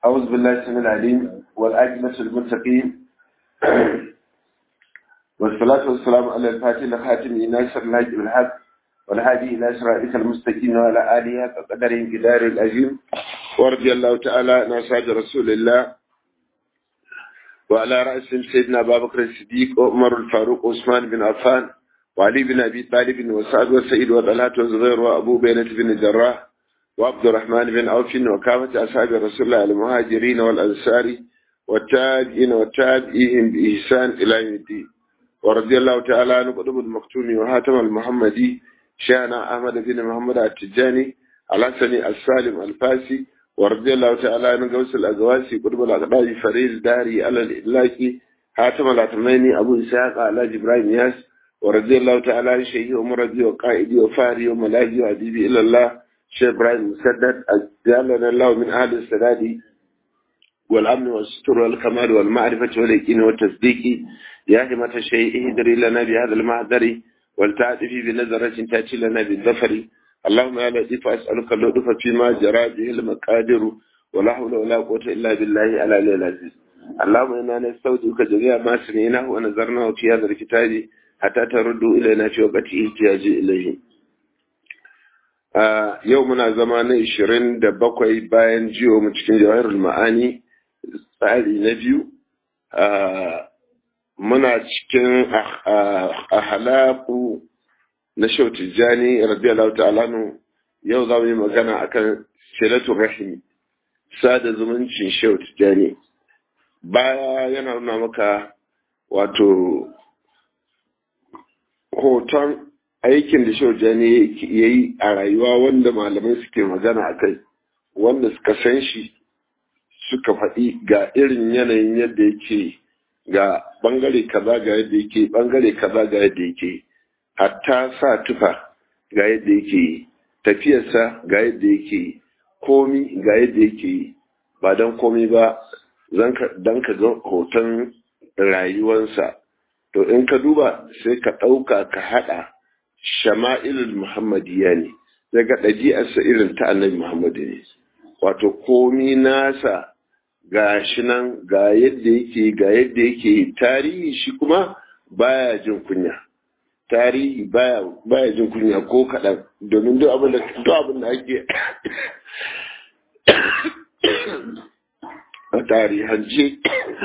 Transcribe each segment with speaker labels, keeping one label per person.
Speaker 1: أعوذ بالله السميع العليم والعاقبة للمتقين والصلاة والسلام على الفاتح الخاتم ناصر الهادي بالحق والهادي إلى صراطك المستقيم وعلى آله قدر جدار العظيم ورضي الله تعالى عن أصحاب رسول الله وعلى رأسهم سيدنا أبا بكر الصديق وعمر الفاروق وعثمان بن عفان وعلي بن أبي طالب وسعد وسعيد وطلحة وزبير وأبو بينة بن الجراح وعبد الرحمن بن عوف وكافة أصحاب رسول الله المهاجرين والأنصار والتابعين والتابعين بإحسان إلى يوم الدين ورضي الله تعالى عن قطب المختوم وهاتم المحمدي شانا أحمد بن محمد التجاني الحسني السالم الفاسي ورضي الله تعالى عن قوس الأقواسي قطب الأقداج فريد الداري على الإلاكي هاتم العتميني أبو إسحاق على جبرائيل ياس ورضي الله تعالى عن شيخي ومرضي وقائدي وفاري وملاجي وأديبي إلى الله شيخ إبراهيم مسدد أجعلنا الله من أهل السداد والأمن والستر والكمال والمعرفة واليقين والتصديق يا همة الشيء اهدري لنا بهذا المحضر ولتعطفي بنظرة تأتي لنا بالظفر اللهم يا لطيف أسألك اللطف فيما جرى به المقادر ولا حول ولا قوة إلا بالله على العزيز اللهم إنا نستودعك جميع ما سمعناه ونظرناه في هذا الكتاب حتى تردوا إلينا في وقت احتياج إليه yau muna zama na ishirin da bakwai bayan jiwo mu cikin jawahirul ma'ani tsari na biyu muna cikin ahalaku na shau tijjani radiyallahu ta'ala nu yau za mu yi magana akan silatun rahimi sada zumuncin shau tijjani baya yana nuna maka wato hoton aikin da shaujani ya yi a rayuwa wanda malamai suke magana a kai wanda suka san shi suka faɗi ga irin yanayin yadda yake ga ɓangare kaza ga yadda yake ɓangare kaza ga yadda yake hatta sa tufa ga yadda yake tafiyarsa ga yadda yake komi ga yadda yake ba don komi ba don ka ga hoton rayuwansa to in ka duba sai ka ɗauka ka haɗa shama'ilul muhammadiyya ne daga ɗabi'arsa irin ta annabi muhammadu ne wato komi nasa ga shi nan ga yadda yake ga yadda yake tarihi shi kuma baya jin kunya tarihi baya baya jin kunya ko kaɗan domin duk abin da duk abin da ake a tarihance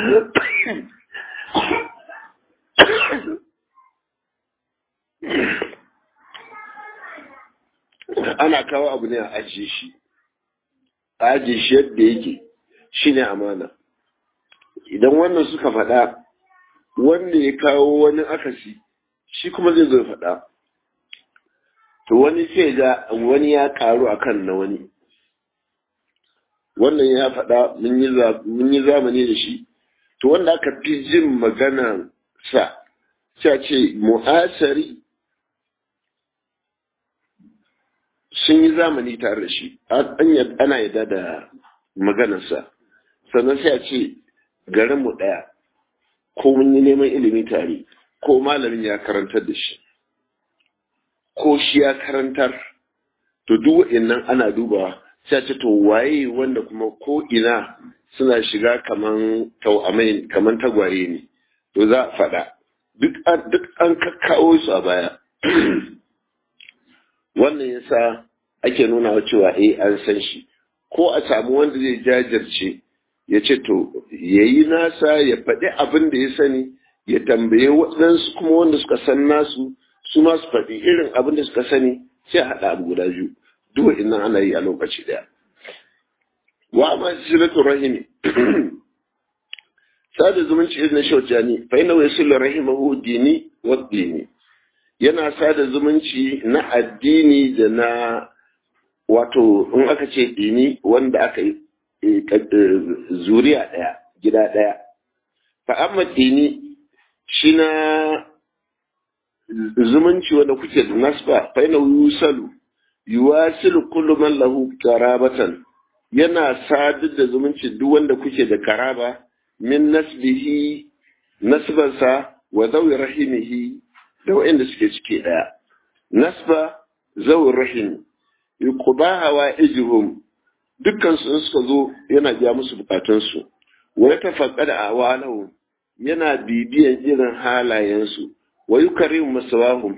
Speaker 1: ana kawo abu ne a ajiye shi a ajiye shi yadda yake shi ne amana idan wannan suka faɗa wanda ya kawo wani akasi shi kuma zai zo faɗa to wani sai ga wani ya karu akan na wani wannan ya faɗa mun yi zamani da shi to wanda aka fi jin magana sa sai ce mu'asari sun yi zamani tare da shi ana yadda da maganarsa sannan sai a ce garinmu ɗaya ko mun yi neman ilimi tare ko malamin ya karantar da shi ko shi ya karantar to duk wa'annan ana dubawa sai a ce to waye wanda kuma ko ina suna shiga kaman tau'amai kaman tagwaye ne to za a faɗa duk an kakkawo su a baya wannan yasa ake nuna wa cewa eh an san shi ko a samu wanda zai jajirce ya ce to ya yi nasa ya faɗi abin da ya sani ya tambaye waɗansu kuma wanda suka san nasu su ma su faɗi irin abin da suka sani sai a haɗa abu guda biyu duk innan ana yi a lokaci ɗaya wa ma silatu rahimi sada zumunci irin na shaujani fa ina wa yasul rahimahu dini wa dini yana sada zumunci na addini da na wato in aka ce dini wanda aka yi zuriya ɗaya gida ɗaya fa amma dini shi na zumunci wanda kuke da nasba fa ina yusalu yuwasilu kullu man lahu karabatan yana sadar da zumunci duk wanda kuke da karaba min nasbihi nasbansa wa zawi rahimihi da waɗanda suke cike ɗaya. Nasba zawin rahim, yuquba hawa ijihum dukkan su suka zo yana biya musu bukatunsu wa ya tafaqqada awalahu yana bibiyan irin halayensu wa yukarim masawahum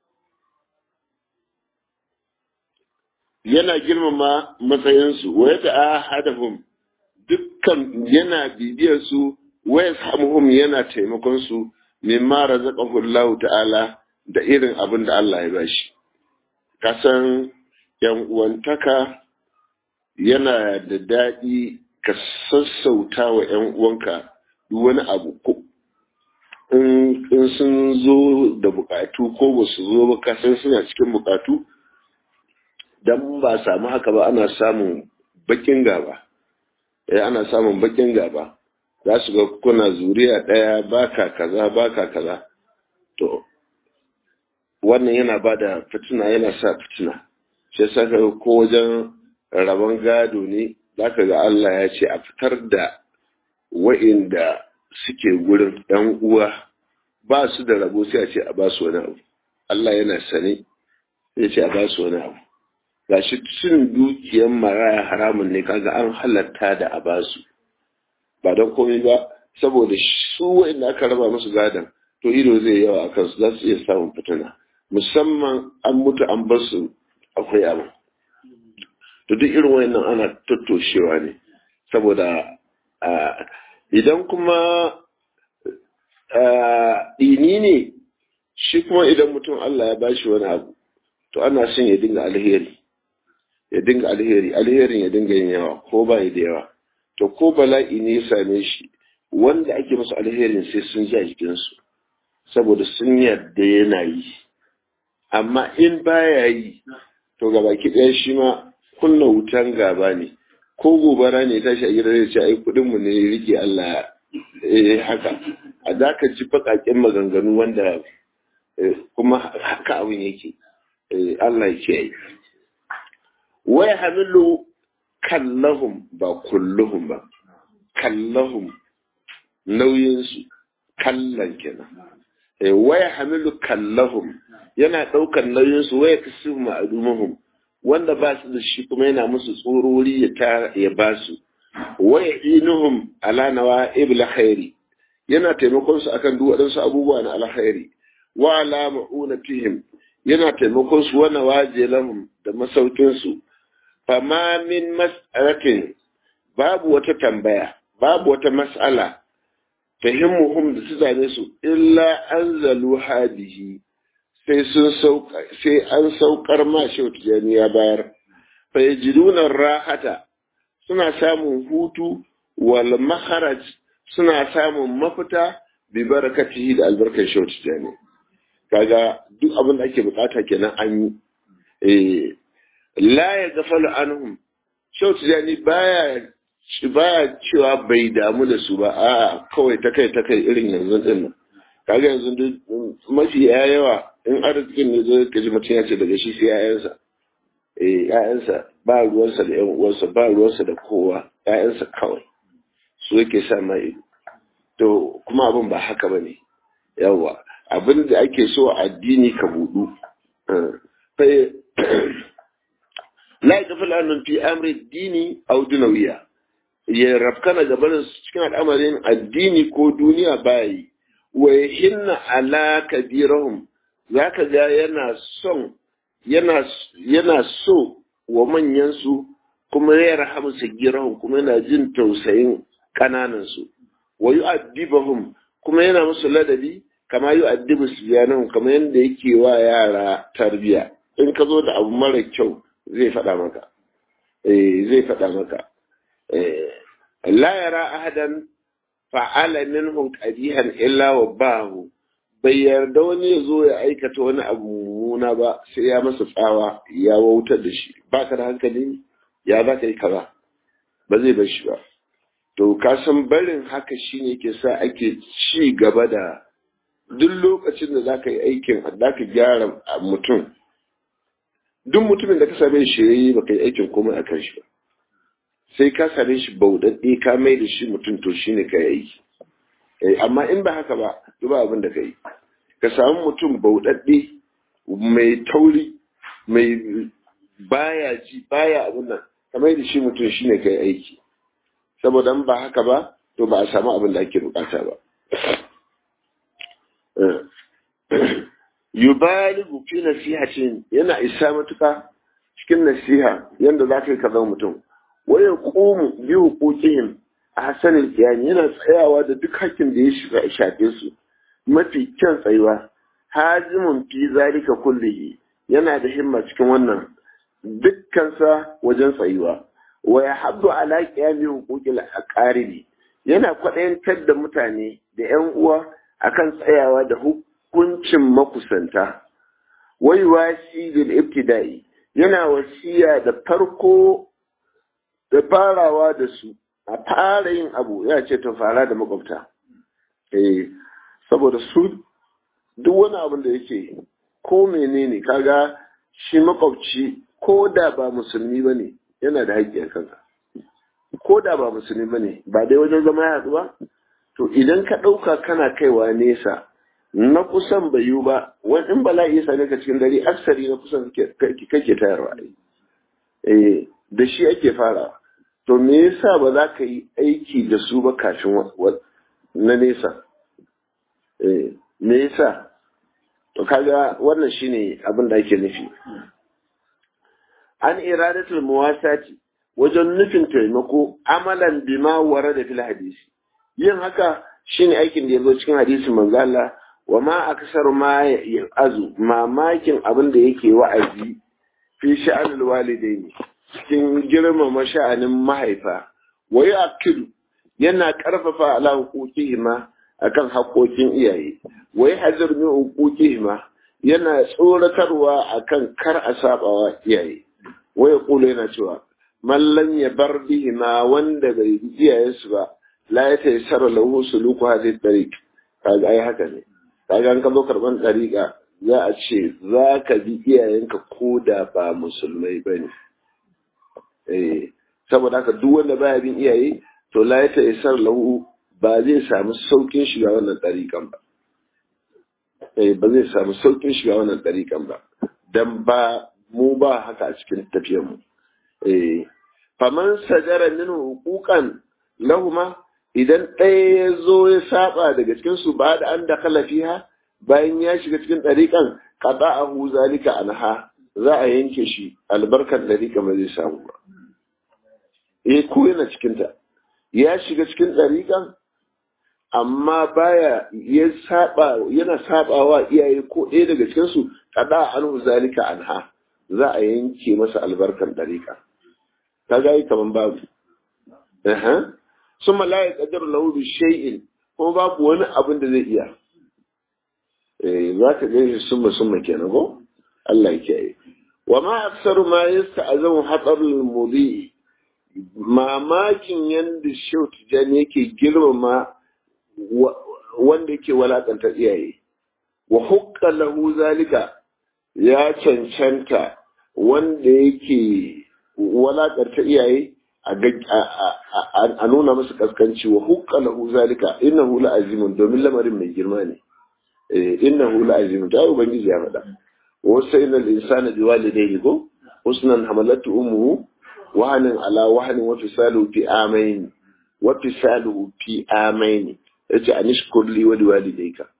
Speaker 1: yana girmama matsayinsu wa ya ta'ahadahum dukkan yana bibiyar su wa yashamuhum yana taimakon su mimma razaqahu Allah ta'ala da irin abin da Allah ya bashi kasan yan uwantaka yana da daɗi ka sassauta wa yan uwanka duk wani abu ko in sun zo da bukatu ko ba su zo ba kasan suna cikin bukatu dan ba samu haka ba ana samun bakin gaba eh ana samun bakin gaba za su ga kuna zuriya ɗaya baka kaza baka kaza to wannan yana ba da fitina yana sa fitina shi yasa ka ko wajen rabon gado ne zaka ga Allah ya ce a fitar da wa'inda suke gurin ɗan uwa ba su da rabo sai a ce a ba su wani abu Allah yana sane ya ce a ba su wani abu gashi cin dukiyar maraya haramun ne kaga an halatta da a ba su ba don komai ba saboda su wa'inda aka raba musu gadon to ido zai yawa a kansu za su iya samun fitina musamman an mutu an bar su akwai abu to duk irin wayannan ana tattoshewa ne saboda idan kuma ini ne shi kuma idan mutum Allah ya bashi wani abu to ana son ya dinga alheri ya dinga alheri alherin ya dinga yin yawa ko ba da yawa to ko bala'i ne ya same shi wanda ake musu alherin sai sun ji a jikinsu saboda sun yarda yana yi amma in baya yi to ga baki ɗaya shi ma kunna wutan gaba ne ko gobara ne tashi a gidan zai ce ai kuɗinmu ne rike Allah eh haka a da ka ci baƙaƙen maganganu wanda kuma haka abin yake Allah yake yi wai hamilu kallahum ba kulluhum ba kallahum nauyinsu kallan kenan waya hamilu kallahum yana ɗaukar nauyinsu waya kasu ma'adumahum wanda ba su da shi kuma yana musu tsorori ya ta ya ba su waya inuhum ala nawa ibla khairi yana taimakon su akan duk waɗansu abubuwa na alkhairi wa ala ma'unatihim yana taimakon su wa nawaje lahum da masaukin su fama min mas'alatin babu wata tambaya babu wata mas'ala fahimmuhum da su zane su illa anzalu hadihi sai sun sauka sai an saukar ma shi tijani ya bayar fa yajiduna rahata suna samun hutu wal makharaj suna samun mafita bi barakatihi da albarkar shi tijani kaga duk abin da ake bukata kenan an yi eh la ya gafalu anhum shi tijani baya baya cewa bai damu da su ba a kawai ta kai ta kai irin yanzu din nan kaga yanzu duk mafi yawa in arzikin ne zai kaji mutum ya ce daga shi sai ƴaƴansa eh ƴaƴansa ba ruwansa da ƴan uwansa ba ruwansa da kowa ƴaƴansa kawai su yake sa mai to kuma abin ba haka bane yawa abin da ake so addini ka budu la yaghfal annun fi amri dini aw dunawiya ya rafkana gabanin cikin al'amarin addini ko duniya bayi wa hinna ala kabirahum zaka ga yana son yana yana so wa manyan su kuma ya rahamu sagirahum kuma yana jin tausayin kananan su wa yu'addibahum kuma yana musu ladabi kama yu'addibu sibyanahum kamar yanda yake wa yara tarbiya in ka zo da abu mara kyau zai faɗa maka eh zai faɗa maka la yara ahadan fa'ala minhum qadihan illa wa bahu bai yarda wani ya zo ya aikata wani abu mummuna ba sai ya masa tsawa ya wautar da shi ba ka da hankali ya za ka yi kaza ba zai bar shi ba to ka san barin haka shine ke sa ake ci gaba da duk lokacin da za ka yi aikin da ka gyara mutum duk mutumin da ka same shi yayi ba ka yi aikin komai a kan shi ba sai ka same shi bauɗaɗɗe ka mai da shi mutum to shi ne ka yi amma in ba haka ba duk ba abin da ka yi ka samu mutum bauɗaɗɗe mai tauri mai baya ji baya abin nan kamar da shi mutum shine kai aiki saboda ba haka ba to ba a samu abin da ake bukata ba yubaligu fi nasihatin yana isa matuka cikin nasiha yanda za ka yi ka zama mutum waya qumu bi huquqihim a hasanil qiyam yana tsayawa da duk hakkin da ya shiga shafe su mafi kyan tsayuwa hazimun fi zalika kullihi yana da himma cikin wannan dukkansa wajen tsayuwa wa yahabbu ala qiyami huquqil aqaribi yana kwaɗayantar da mutane da ‘yan uwa akan tsayawa da hukuncin makusanta. Wai wasi bil ibtida'i yana wasiya da farko da farawa da su a fara yin abu ya ce ta fara da makwabta. Eh, saboda su duk wani abin da yake ko menene kaga shi makwabci ko da ba musulmi ba ne yana da haƙƙi a kanka. ko da ba musulmi ba ne ba dai wajen zama ya haɗu ba to idan ka ɗauka kana kaiwa nesa na kusan bai yiwu ba wani in bala'i ya same ka cikin dare aksari na kusan kake tayarwa eh da shi ake fara to me yasa ba za ka yi aiki da su ba kafin na nesa eh me yasa to kaga wannan shine abin da ake nufi an iradatul muwasati wajen nufin taimako amalan bima wara da fil hadisi yin haka shine aikin da ya zo cikin hadisin manzo Allah wa ma aksar ma azu mamakin abin da yake wa'azi fi sha'anul walidaini cikin girmama sha'anin mahaifa wa yaqilu yana karfafa ala huquqihima akan haƙoƙin iyaye wa yahzir min huquqihima yana tsoratarwa akan kar a sabawa iyaye wa yaqulu yana cewa mallan ya bar bihima wanda bai bi iyayensu ba la ya taysara lahu suluku hadhihi tariq kaga ai haka ne kaga an ka zo karban tariqa za a ce za ka bi iyayenka ko da ba musulmai bane eh saboda haka duk wanda baya bin iyaye to la ya taysara lahu ba zai samu saukin shiga wannan tariqan ba eh ba zai samu saukin shiga wannan tariqan ba dan ba mu ba haka a cikin tafiyar mu faman sajara min hukukan lahuma idan ɗaya ya zo ya saba daga cikin su ba da an da fiha bayan ya shiga cikin ɗariƙan kada a hu zalika anha za a yanke shi albarkar ɗariƙa ba zai samu ba eh ko yana cikin ta ya shiga cikin ɗariƙan amma baya ya saba yana sabawa iyaye ko ɗaya daga cikin su kada an hu zalika anha za a yanke masa albarkar ɗariƙa ka ga yi kaman babu sun malaya kadar lahu bi shay'in ko babu wani abin da zai iya eh za ka ga shi summa summa kenan ko Allah ya kiyaye wa ma aksaru ma yasta'azamu hatar al-mudi mamakin yanda Shehu Tijani yake girmama wanda yake walakanta iyaye wa hukka lahu zalika ya cancanta wanda yake walakarta iyaye a nuna musu kaskanci wa hukka lahu zalika innahu la azimun domin lamarin mai girma ne innahu la azimun ta ubangiji ya faɗa wa sayyidina al-insana bi walidayhi ko husnan hamalatu ummuhu wahanin ala wahanin wa fisalu fi amain wa fisalu fi amain yace anishkur li wa liwalidayka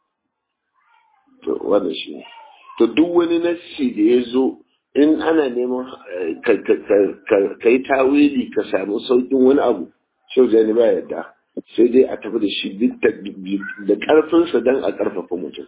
Speaker 1: to wannan shi to duk wani nassi da ya zo in ana neman ka yi tawili ka samu saukin wani abu shau jani ba yadda sai dai a tafi da shi da ƙarfinsa don a ƙarfafa mutum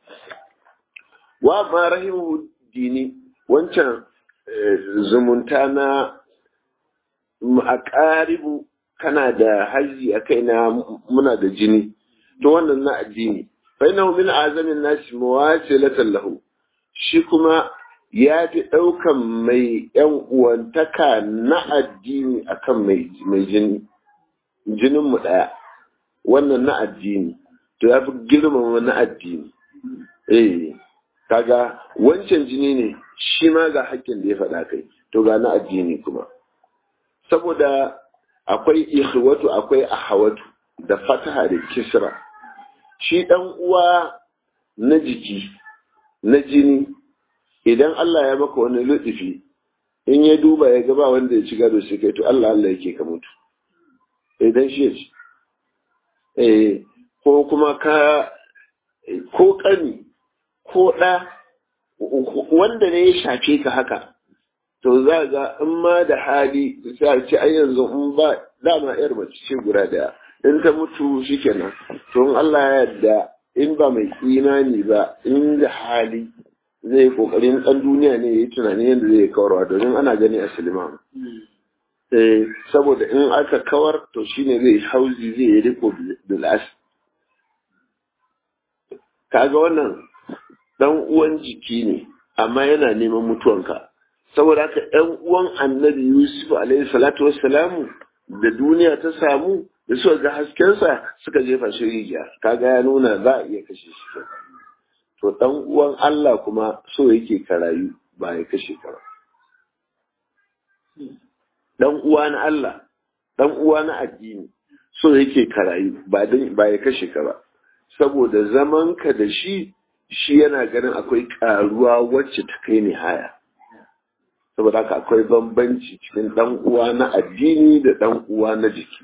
Speaker 1: wa ma rahimu dini wancan zumunta na a ƙaribu kana da haji a kai na muna da jini to wannan na addini fa innahu min azamin nasi muwasilatan lahu shi kuma ya fi ɗaukan mai ‘yan uwantaka na addini akan mai jini, jininmu ɗaya, wannan na addini, to ya fi girmama na addini. Eh, kaga wancan jini ne, shi ma ga haƙƙin da ya faɗa kai, to ga na addini kuma. Saboda akwai ikhwatu akwai ahawatu da fataha da kisra. Shi ɗan uwa na jiki, na jini, idan Allah ya maka wani lutufi in ya duba ya gaba wanda ya ci gado sai kai to Allah Allah yake ka mutu idan shi ya ci eh ko kuma ka ko kani ko ɗa wanda ne ya shafe ka haka to za ga in ma da hali sai a ce ai yanzu in ba dama yar mace ce guda daya in ta mutu shikenan to in Allah ya yarda in ba mai imani ba in da hali zai kokarin dan duniya ne yayi tunanin yadda zai kawarwa domin ana gani a silima eh saboda in aka kawar to shine zai hauzi zai yi riko bil as kaga wannan dan uwan jiki ne amma yana neman mutuwanka saboda haka ɗan uwan annabi yusuf alaihi salatu wassalamu da duniya ta samu da suka ga haskensa suka jefa shi rijiya kaga ya nuna za a iya kashe shi to ɗan uwan Allah kuma so yake ka rayu ba ya kashe ka ba ɗan uwa na Allah ɗan uwa na addini so yake ka rayu ba ba ya kashe ka ba saboda zaman ka da shi shi yana ganin akwai karuwa wacce ta kai ni haya saboda haka akwai bambanci cikin dan uwa na addini da dan uwa na jiki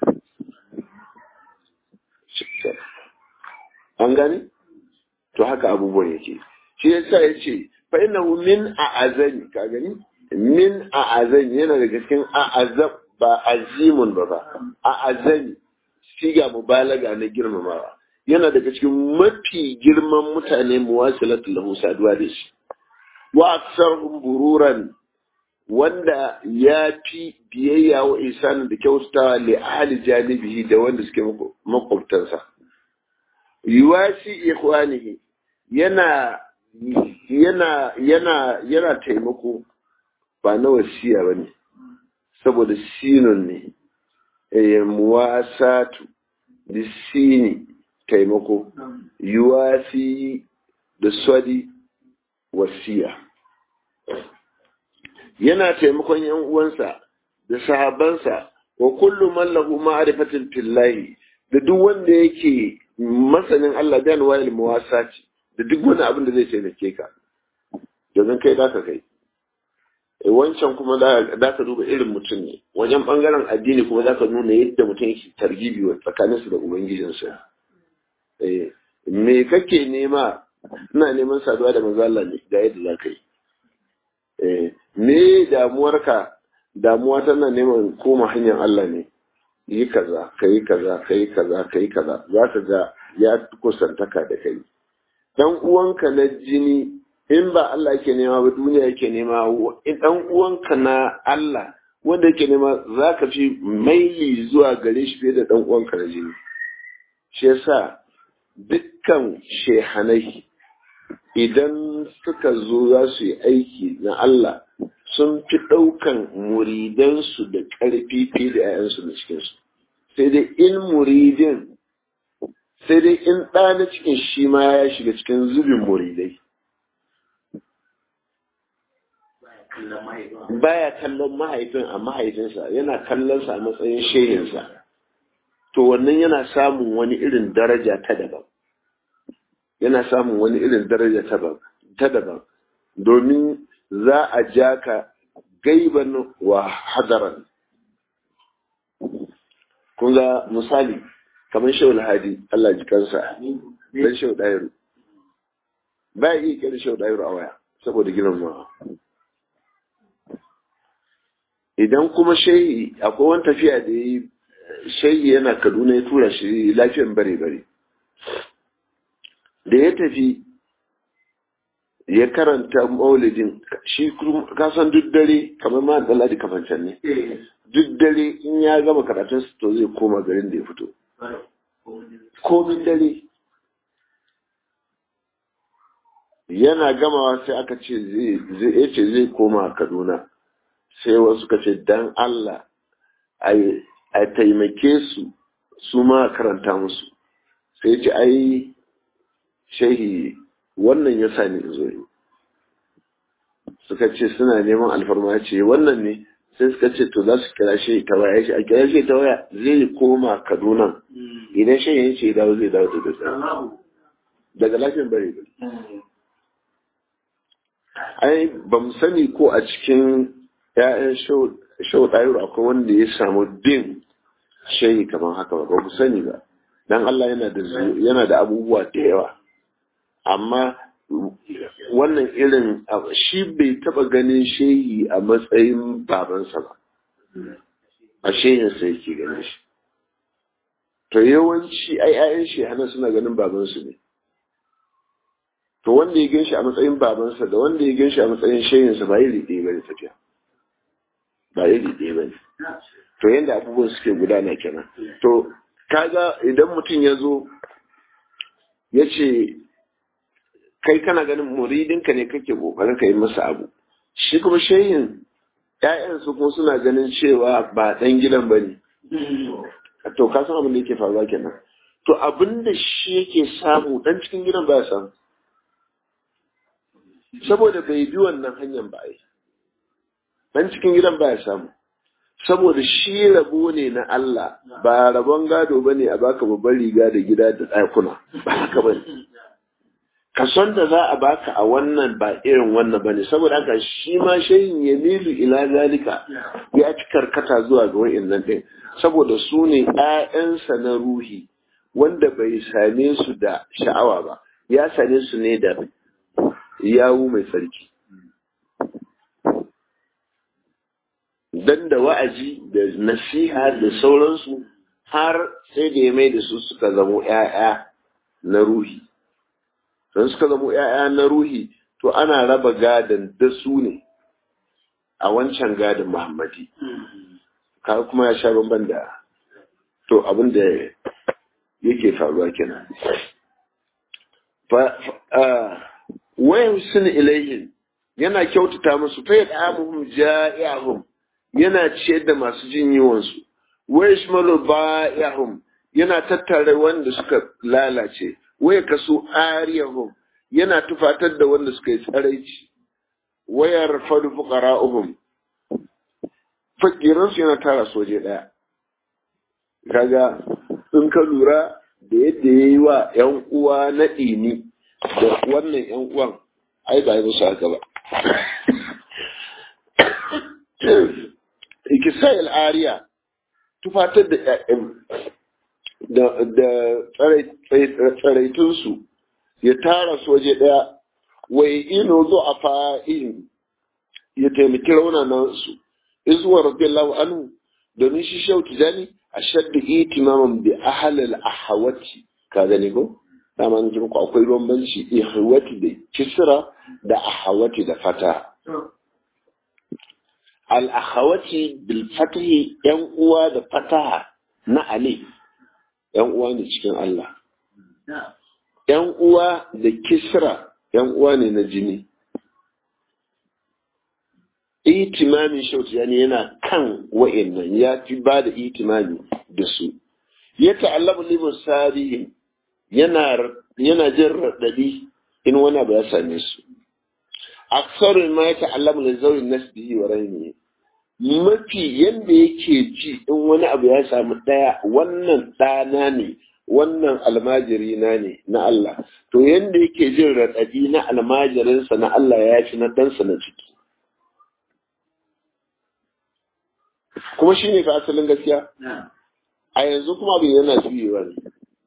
Speaker 1: an gani to haka abubuwan yake shi yasa ya ce fa innahu min a'azani ka gani min a'azani yana daga cikin a'azab ba azimun ba ba a'azani siga mubalaga na girmamawa yana daga cikin mafi girman mutane muwasilatu lahu saduwa da shi wa aksarhum bururan wanda ya fi biyayya wa isanin da kyautatawa li ahli janibihi da wanda suke makwabtansa yuwasi ikhwanihi yana yana yana yana taimako ba na wasiya bane saboda sinun ne eh muwasatu bisini taimako yuwasi da swadi wasiya yana taimakon yan uwansa da sahabansa wa kullu man lahu ma'rifatin fillahi da duk wanda yake masanin Allah da wayil muwasati da duk wani abin da zai taimake ka domin kai da ka kai wancan kuma da ka duba irin mutum ne wajen bangaren addini kuma za ka nuna yadda mutum yake targibi wa tsakaninsu da ubangijinsa me kake nema ina neman saduwa da manzo Allah ne ga yadda za ka yi me damuwarka damuwa tana neman koma hanyar Allah ne yi kaza ka yi kaza ka yi kaza ka yi kaza za ka ga ya kusantaka da kai dan uwanka na jini in ba Allah yake nema ba duniya yake nema dan uwanka na Allah wanda yake nema za ka fi maili zuwa gare shi fiye da dan uwanka na jini shi yasa dukkan shehanai idan suka zo za su yi aiki na Allah sun fi ɗaukan muridansu da ƙarfi fiye da 'ya'yansu na cikinsu sai dai in muridin sai dai in ɗa na cikin shi ma ya shiga cikin zubin muridai baya kallon mahaifin a mahaifinsa yana kallonsa a matsayin shehinsa to wannan yana samun wani irin daraja ta daban yana samun wani irin daraja ta daban domin za a ja ka gaiban wa hadaran kun ga misali kamar shau hadi Allah ji kansa dan shau dairu ba iya kira shau dairu a waya saboda girmamawa idan kuma shehi akwai wani tafiya da yi shehi yana kaduna ya tura shi lafiyan bare bare da ya tafi ya karanta maulidin shi kasan duk dare kamar ma da ladi kafancan ne duk dare in ya gama karatun to zai koma garin da ya fito komin dare yana gamawa sai aka ce zai ce zai koma kaduna sai wasu ka ce dan Allah a taimake su su ma karanta musu sai ce ai shehi wannan ya sa ni zo yi suka ce suna neman alfarma ce wannan ne sai suka ce to za su kira shehi ta waya shi a kira shehi ta waya zai koma kaduna idan shehi ya ce dawo zai dawo da daga daga lafiyan bare bare ai ba mu sani ko a cikin ya'yan shau ɗayuru akwai wanda ya samu bin shayi kamar haka ba ba ku sani ba dan Allah yana da yana da abubuwa da yawa amma wannan irin shi bai taba ganin shehi a matsayin babansa ba a shehinsa yake ganin shi to yawanci ai ayan shi hana suna ganin babansu ne to wanda ya gan shi a matsayin babansa da wanda ya gan shi a matsayin shehinsa ba iri ɗaya ba ne tafiya ba iri ɗaya ba ne to yadda abubuwan suke gudana kenan to kaga idan mutum ya zo ya ce kai kana ganin muridinka ne kake kokarin ka yi masa abu shi kuma shehin ƴaƴan su kuma suna ganin cewa ba ɗan gidan ba ne to ka san abin da yake faruwa kenan to abin da shi yake samu ɗan cikin gidan ba ya samu saboda bai bi wannan hanyar ba ai ɗan cikin gidan ba ya samu saboda shi rabo ne na Allah ba rabon gado ba ne a baka babban riga da gida da ɗakuna ba haka ba ne kason da za a baka a wannan ba irin wannan ba ne saboda haka shi ma shayin ya milu ila zalika ya ci karkata zuwa ga wa'innan ɗin saboda su ne ‘ya'yansa na ruhi wanda bai same su da sha'awa ba ya same su ne da yawu mai sarki dan da wa'azi da nasiha da sauransu har sai da ya mai da su suka zamo ‘ya'ya na ruhi. Don suka zamo ‘ya'ya na ruhi, to ana raba gadon da su ne a wancan gadon Muhammadi. Kaga kuma ya sha bamban da to abin da yake faruwa kenan. Wayan sun ilaihin yana kyautata musu fa yadda amuhum ja'i'ahum yana ciyar da masu jin yiwonsu wa yashmalu ba'ihum yana tattare wanda suka lalace wa kasu ariyahum yana tufatar da wanda suka yi tsaraici wa yarfadu fuqara'uhum fakiran su yana tara soje daya kaga in ka lura da yadda yayi wa yan uwa na dini da wannan yan uwan ai ba yi musu haka ba ikisai ariya tufatar da da tsaraitunsu ya tara su waje ɗaya wai ino zo a fa'in ya taimaki raunanansu izuwa radiyallahu anhu domin shi shau tijani a shadda itimaman bi ahalal ahawati ka gani ko dama na ku akwai bambanci ihawati da kisra da ahawati da fata al'akhawati bilfatahi ‘yan uwa da fataha na Ali, ‘yan uwa ne cikin Allah. ‘Yan uwa da kisra ‘yan uwa ne na jini. Itimamin shautu yani yana kan wa'innan ya fi ba da itimami da su. Ya ta'allabu limin sarihin yana jin raɗaɗi in wani abu ya same su. Aksarin ma ya ta'allabu da zaurin nasbihi wa rainihi. mafi yadda yake ji in wani abu ya samu ɗaya wannan ɗana ne wannan almajiri na ne na Allah to yadda yake jin raɗaɗi na almajirinsa na Allah ya fi na ɗansa na ciki kuma shi ne fa asalin gaskiya a yanzu kuma abin yana juyewa ne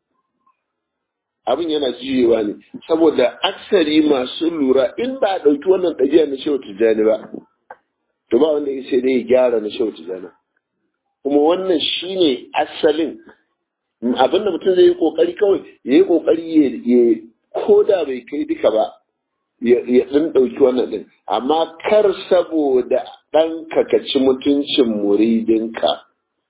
Speaker 1: abin yana juyewa ne saboda aksari masu lura in ba a ɗauki wannan ɗabi'a na shehu tijjani ba to ba wanda sai dai ya gyara na shehu tijjani kuma wannan shine asalin abinda mutum zai yi kokari kawai ya yi kokari ya ko da bai kai duka ba ya ɗin ɗauki wannan ɗin amma kar saboda ɗan ka ci mutuncin muridinka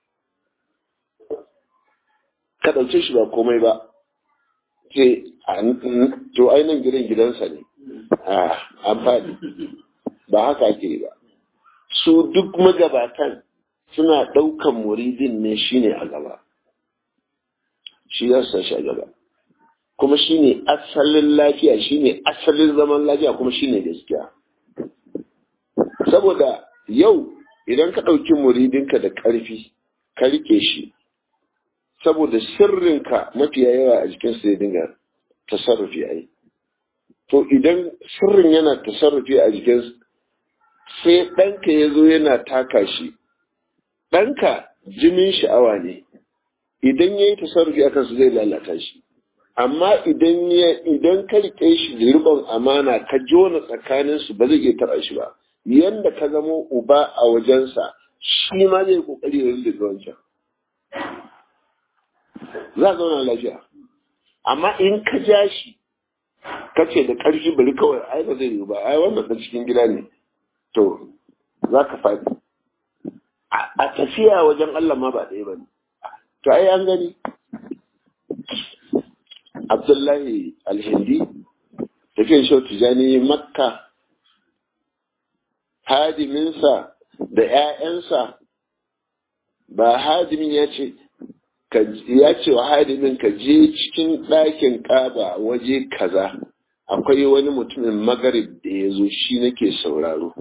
Speaker 1: ka ɗauke shi ba komai ba ce to ainihin gidan gidansa ne an faɗi ba haka ake yi ba su duk magabatan suna ɗaukan muridin ne shine a gaba shi ya sa shi a gaba kuma shine asalin lafiya shine asalin zaman lafiya kuma shine gaskiya saboda yau idan ka ɗauki muridinka da ƙarfi ka rike shi saboda sirrinka mafiya yawa a jikinsa ya dinga tasarrufi a yi to idan sirrin yana tasarrufi a jikinsa sai ɗanka ya zo yana taka shi ɗanka jinin sha'awa ne idan ya yi tasarrufi a kansu zai lalata shi amma idan ya idan ka rike shi da ribon amana ka jona tsakanin su ba zai iya taɓa shi ba yanda ka zamo uba a wajensa shi ma zai kokari ya rinda wancan za a zauna lafiya amma in ka ja shi ka ce da ƙarfi bari kawai ai ba zai yi ba ai wannan da cikin gida ne to za ka faɗi a tafiya wajen Allah ma ba ɗaya ba ne to ai an gani Abdullahi Alhindi tafiyar shau tijani makka hadiminsa da ‘ya'yansa ba hadimin ya ce ya ce wa hadimin ka je cikin ɗakin ƙaba waje kaza akwai wani mutumin magarib da ya zo shi nake sauraro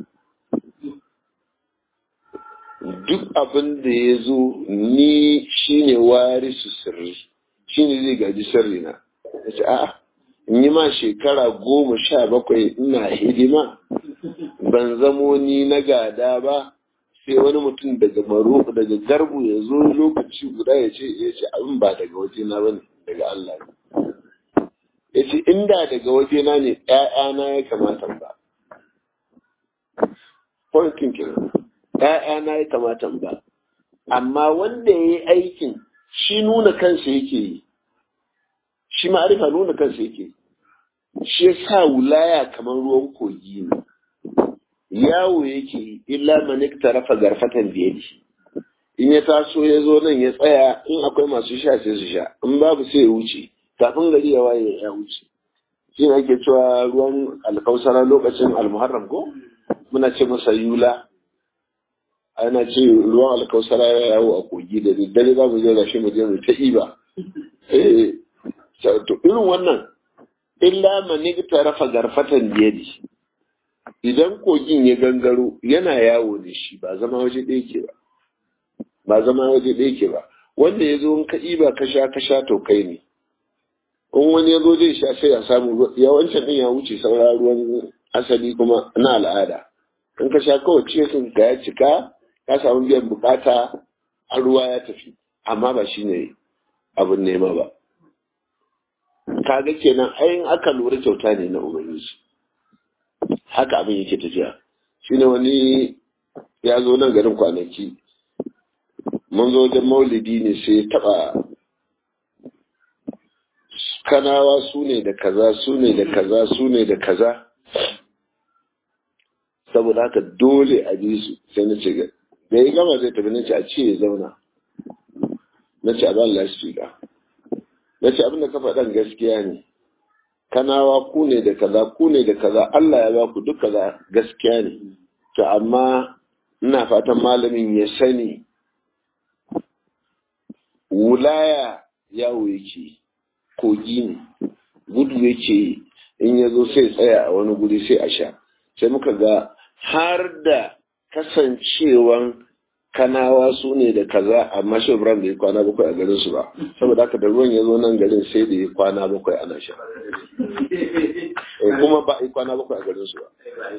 Speaker 1: duk abin da ya zo ni shine warisu sirri shine zai gaji sirri na ya ce a'a in yi ma shekara goma sha bakwai ina hidima ban zamo ni na gada ba sai wani mutum daga maro daga garbu ya zo lokaci guda ya ce ya ce abin ba daga waje na bane daga Allah ne ya ce inda daga waje na ne ƴaƴana ya kamata ba point kenan ‘ya'yana ya kamata ba, amma wanda ya yi aikin shi nuna kansa yake yi, shi ma'arifa nuna kansa yake yi, shi ya sa wulaya kamar ruwan kogi ne, yawo yake yi, illa manik tarafa garfatan da ya In ya taso ya zo nan ya tsaya in akwai masu sha sai su sha, in babu sai ya wuce, kafin gari ya waye ya wuce. Shi ne ake cewa ruwan alkausara lokacin almuharram ko? Muna ce masa yula. ana ce ruwan alkausara ya yawo a kogi da daddare za mu je da shi mu je mu ta iba eh to irin wannan illa man rafa garfatan biyadi idan kogin ya gangaro yana yawo da shi ba zama waje ɗaya ke ba ba zama waje ɗaya ke ba wanda ya zo in ka iba ka sha ka sha to kai ne in wani ya zo zai sha sai ya samu yawancin ɗin ya wuce saura ruwan asali kuma na al'ada in ka sha kawai cikin ka ya cika ka samu biyan bukata a ruwa ya tafi amma ba shi ne abin nema ba kaga kenan ayin aka lura kyauta ne na ubangiji haka abin yake tafiya shine wani ya zo nan garin kwanaki mun zo wajen maulidi ne sai ya taba kanawa su ne da kaza su ne da kaza su ne da kaza saboda haka dole a ji su sai na ce da ya gama zai tafi na ce a ce ya zauna na ce a ba lasfika na ce abinda ka faɗan gaskiya ne kanawa ku ne da kaza ku ne da kaza Allah ya ba ku duk kaza gaskiya ne to amma ina fatan malamin ya sani wulaya yawo yake kogi ne gudu yake in ya zo sai tsaya a wani guri sai a sha sai muka ga har da kasancewan kanawa su ne da kaza amma shi Ibrahim bai kwana bakwai a garin su ba saboda haka da ruwan ya zo nan garin sai da ya kwana bakwai ana sha kuma ba a kwana bakwai a garin su ba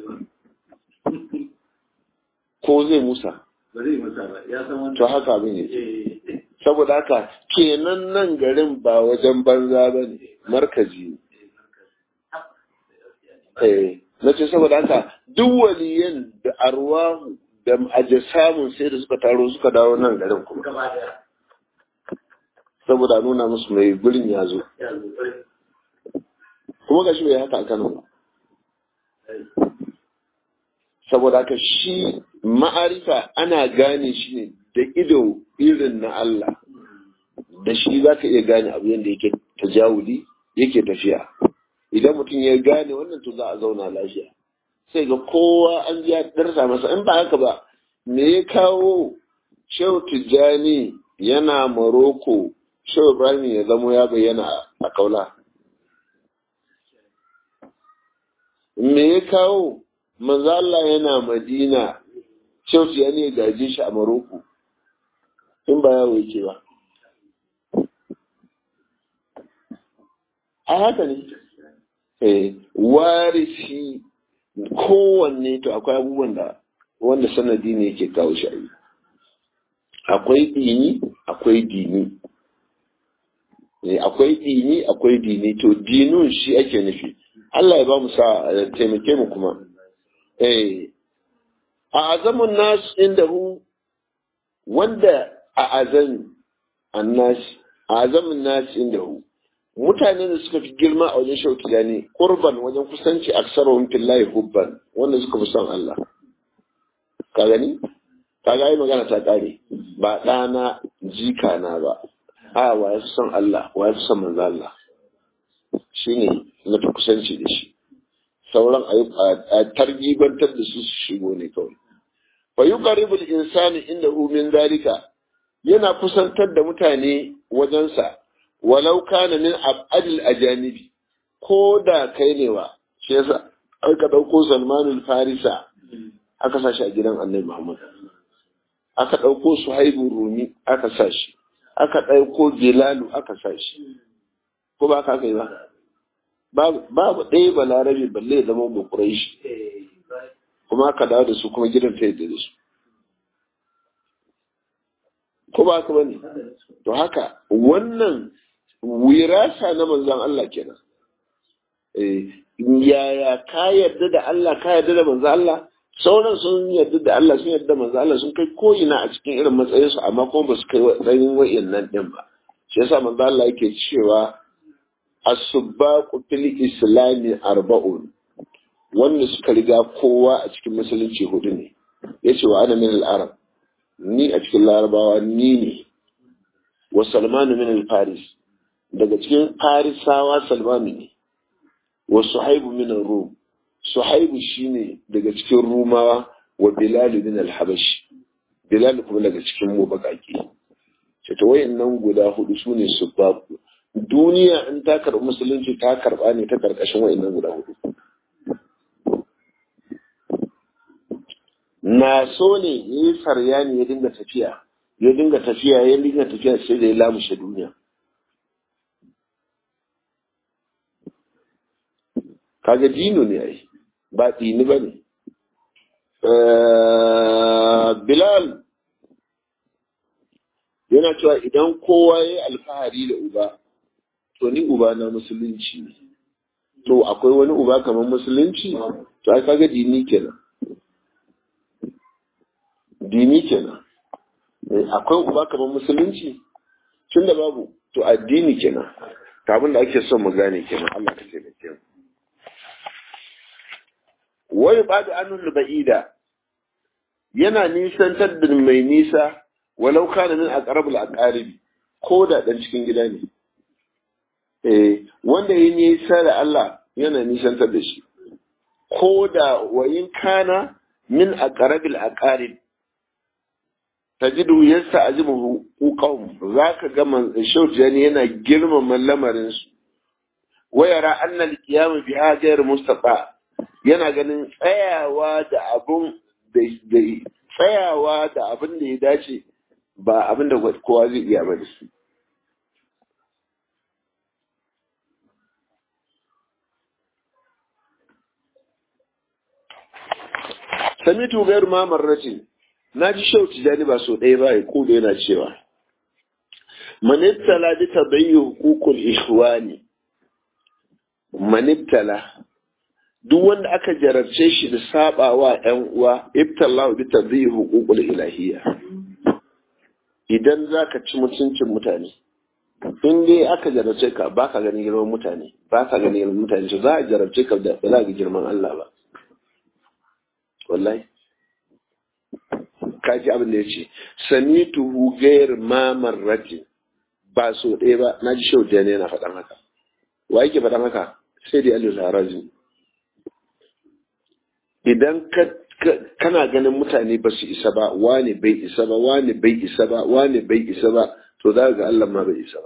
Speaker 1: ko zai musa to haka abin yake saboda haka kenan nan garin ba wajen banza ba ne markazi ne na ce saboda haka duk waliyan da arwahu da aje samun sai da suka taro suka dawo nan garin kuma saboda nuna musu mai gurin ya zo kuma ga shi bai haka a kano ba saboda haka shi ma'arifa ana gane shi ne da ido irin na Allah da shi za ka iya gane abu yadda yake tajawuli yake tafiya idan mutum ya gane wannan to za a zauna lafiya sai ga kowa an ya darsa masa in ba haka ba me ya kawo shehu tijjani yana maroko shehu ibrahim ya zamo ya bayyana a kaula me ya kawo manzo Allah yana madina shehu tijjani ya gaje shi a maroko in ba yawo yake ba a haka ne eh warisi kowanne to akwai abubuwan da wanda sanadi ne yake kawo shi akwai dini akwai dini akwai dini akwai dini to dinun shi ake nufi Allah ya ba mu sa taimake mu kuma eh a azamun nas inda hu wanda a azan annas a azamun nas inda hu mutane da suka fi girma a wajen shauki ne kurban wajen kusanci aksarun fillahi hubban wanda suka fi son Allah ka gani ka ga yi magana ta kare ba ɗana jika na ba a wa ya fi son Allah wa ya fi son manzo Allah shine na fi kusanci da shi sauran a targibantar da su su shigo ne kawai fa yuqarribu al-insani indahu min zalika yana kusantar da mutane wajensa walau kana min abadil ajanibi ko da kai ne wa shi yasa aka dauko Salmanul Farisa aka sa shi a gidan Annabi Muhammad aka dauko Suhaibu Rumi aka sa shi aka dauko Bilalu aka sa shi ko ba ka kai ba babu ɗaya balarabe balle ya zama bukurai shi kuma aka dawo da su kuma gidan ta yadda da su ko ba ka bane to haka wannan wirasa na manzon Allah kenan eh yaya ka yarda da Allah ka yarda da manzon Allah sauran sun yarda da Allah sun yarda da manzon Allah sun kai ko ina a cikin irin matsayinsu amma kuma ba su kai tsayin wa'annan din ba shi yasa manzon Allah yake cewa as-subbaqu fil islami arba'un wanda suka riga kowa a cikin musulunci hudu ne yace wa ana min al-arab ni a cikin larabawa ni ne wa salmanu min al-faris daga cikin farisawa salmanu ne wa suhaibu min rum suhaibu shine daga cikin rumawa wa bilal min al-habashi bilal kuma daga cikin mu bakaki ce to wayannan guda hudu sune subbaqu duniya in ta karɓi musulunci ta karɓa ne ta karkashin wayannan guda hudu na so ne ya yi farya ne ya dinga tafiya ya dinga tafiya ya dinga tafiya sai da ya lamushe duniya kaga dino ne ai ba dini ba ne bilal yana cewa idan kowa ya yi alfahari da uba to ni uba na musulunci ne to akwai wani uba kamar musulunci to ai kaga dini kenan dini kenan akwai uba kamar musulunci tun da babu to addini kenan abin da ake son mu gane kenan Allah ka taimake mu wai ba da anul ba'ida yana nisantar da mai nisa walau kana min aqrabul aqaribi ko da dan cikin gida ne eh wanda yi nisa da Allah yana nisantar da shi ko da wayin kana min aqrabil aqarib tajidu yasta azimuhu qawm zaka ga man shaujani yana girmama lamarin su wayara anna al-qiyam bi hajar mustafa yana ganin tsayawa da abun da tsayawa da abin da ya dace ba abin da kowa zai iya ba da su samitu gairu ma marratin na ji shau tijani ba so ɗaya ba ya kudo yana cewa manibtala bi tabayyi hukukul ikhwani manibtala duk wanda aka jarabce shi da sabawa ƴan uwa ibtala bi tabayyi hukukul ilahiyya idan zaka ci mutuncin mutane in dai aka jarabce ka ba ka ganin girman mutane ba ka ganin girman mutane to za a jarabce ka da ba za ga girman Allah ba wallahi kaji abin da ya ce sani tuhu gair ma marrati ba so ɗaya ba na ji shau ne yana faɗan haka wa yake faɗan haka sai dai alu larazi idan kana ganin mutane ba su isa ba wani bai isa ba wani bai isa ba wani bai isa ba to za ga Allah ma bai isa ba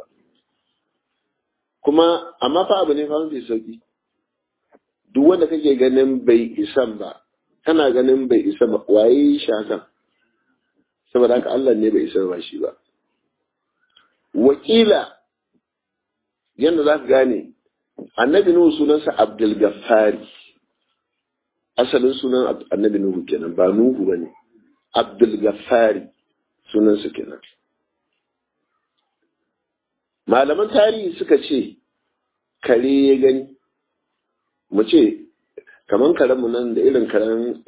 Speaker 1: kuma amma fa abu ne fa mafi sauki duk wanda kake ganin bai isan ba kana ganin bai isa ba waye shi hakan saboda haka Allah ne bai isa ba shi ba wakila yadda za ka gane annabi nuhu sunansa abdul gaffari asalin sunan annabi nuhu kenan ba nuhu ba ne abdul gaffari sunansa kenan malaman tarihi suka ce kare ya gani mu ce kaman karenmu nan da irin karen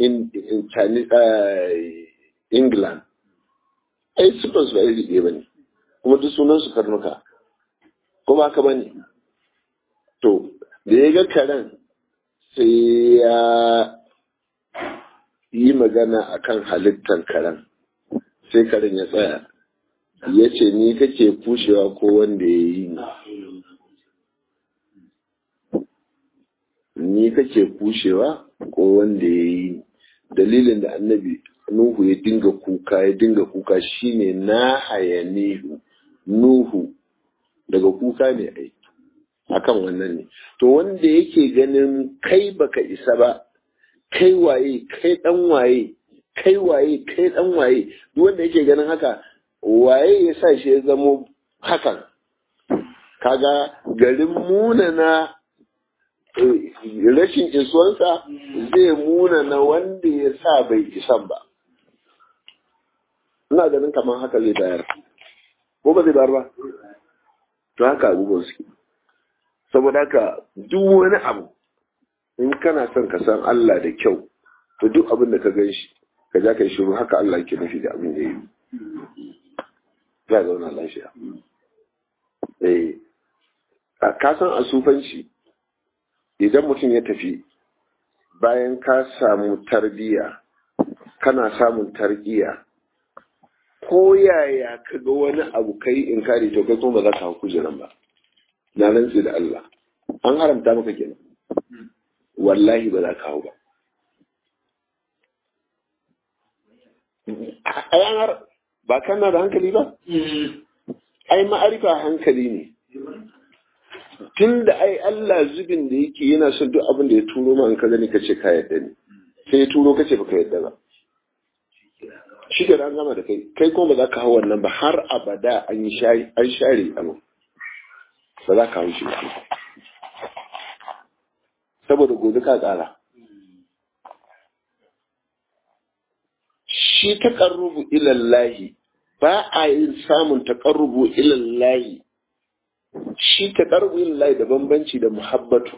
Speaker 1: england ai sufan su ba iri ɗaya ba ne kuma duk sunan su karnuka ko ba ka ba ne to da ya ga karen sai ya yi magana akan halittar karen sai karen ya tsaya ya ce ni kake kushewa ko wanda ya yi ni ni kake kushewa ko wanda ya yi dalilin da annabi nuhu ya dinga kuka ya dinga kuka shine na hayanihu nuhu daga kuka ne ai akan wannan ne to wanda yake ganin kai baka isa ba kai waye kai dan waye kai waye kai dan waye duk wanda yake ganin haka waye ya sa shi ya zamo hakan kaga garin munana rashin isuwansa zai munana wanda ya sa bai isan ba ina ganin kamar haka zai bayar ko ba zai bayar ba to haka abubuwan suke saboda haka duk wani abu in kana son ka san Allah da kyau to duk abin da ka gan shi ka ja ka yi shiru haka Allah ke nufi da abin da ya yi za zauna lafiya eh ka san a sufanci idan mutum ya tafi bayan ka samu tarbiya kana samun tarbiya ko yaya ka ga wani abu kai in kare to kai kuma ba za ka hau kujeran ba na rantsi da Allah an haramta maka kenan wallahi ba za ka hau ba a yanar ba kana da hankali ba ai ma'arifa hankali ne tun da ai Allah zubin da yake yana son duk abin da ya turo ma in ka gani ka ce ka yadda ne sai ya turo ka ce baka yadda ba shi ke an gama da kai kai kuma ba za ka hau wannan ba har abada an yi share an share abu ba za ka hau shi ba saboda gobe ka tsara shi taƙarrubu ilallahi ba a yin samun taƙarrubu ilallahi shi taƙarrubu ilallahi da bambanci da muhabbatu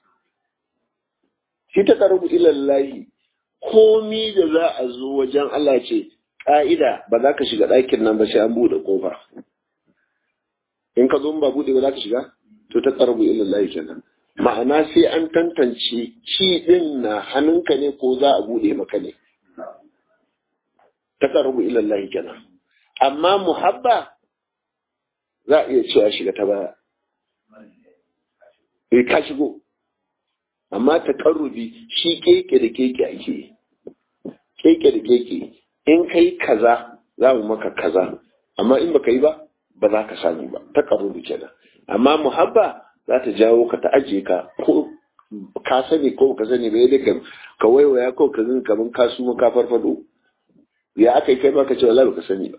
Speaker 1: shi taƙarrubu ilallahi komi da za a zo wajen Allah ce ƙa'ida ba za ka shiga ɗakin nan ba sai an buɗe ƙofa in ka zo ba buɗe ba za ka shiga to taƙarrubu ilallahi kenan ma'ana sai an tantance ci ɗin na hannunka ne ko za a buɗe maka ne taqarrubu ila Allah kenan amma muhabba za a iya cewa shiga ta baya eh ka shigo amma taqarrubi shi keke da keke ake keke da keke in kai kaza za mu maka kaza amma in baka yi ba ba za ka samu ba taqarrubi kenan amma muhabba za ta jawo ka ta aje ka ko ka sani ko ka sani bai da ka waiwaya ko ka zin kaman ka suma ka farfado ya aka yi kai baka ce wallahi baka sani ba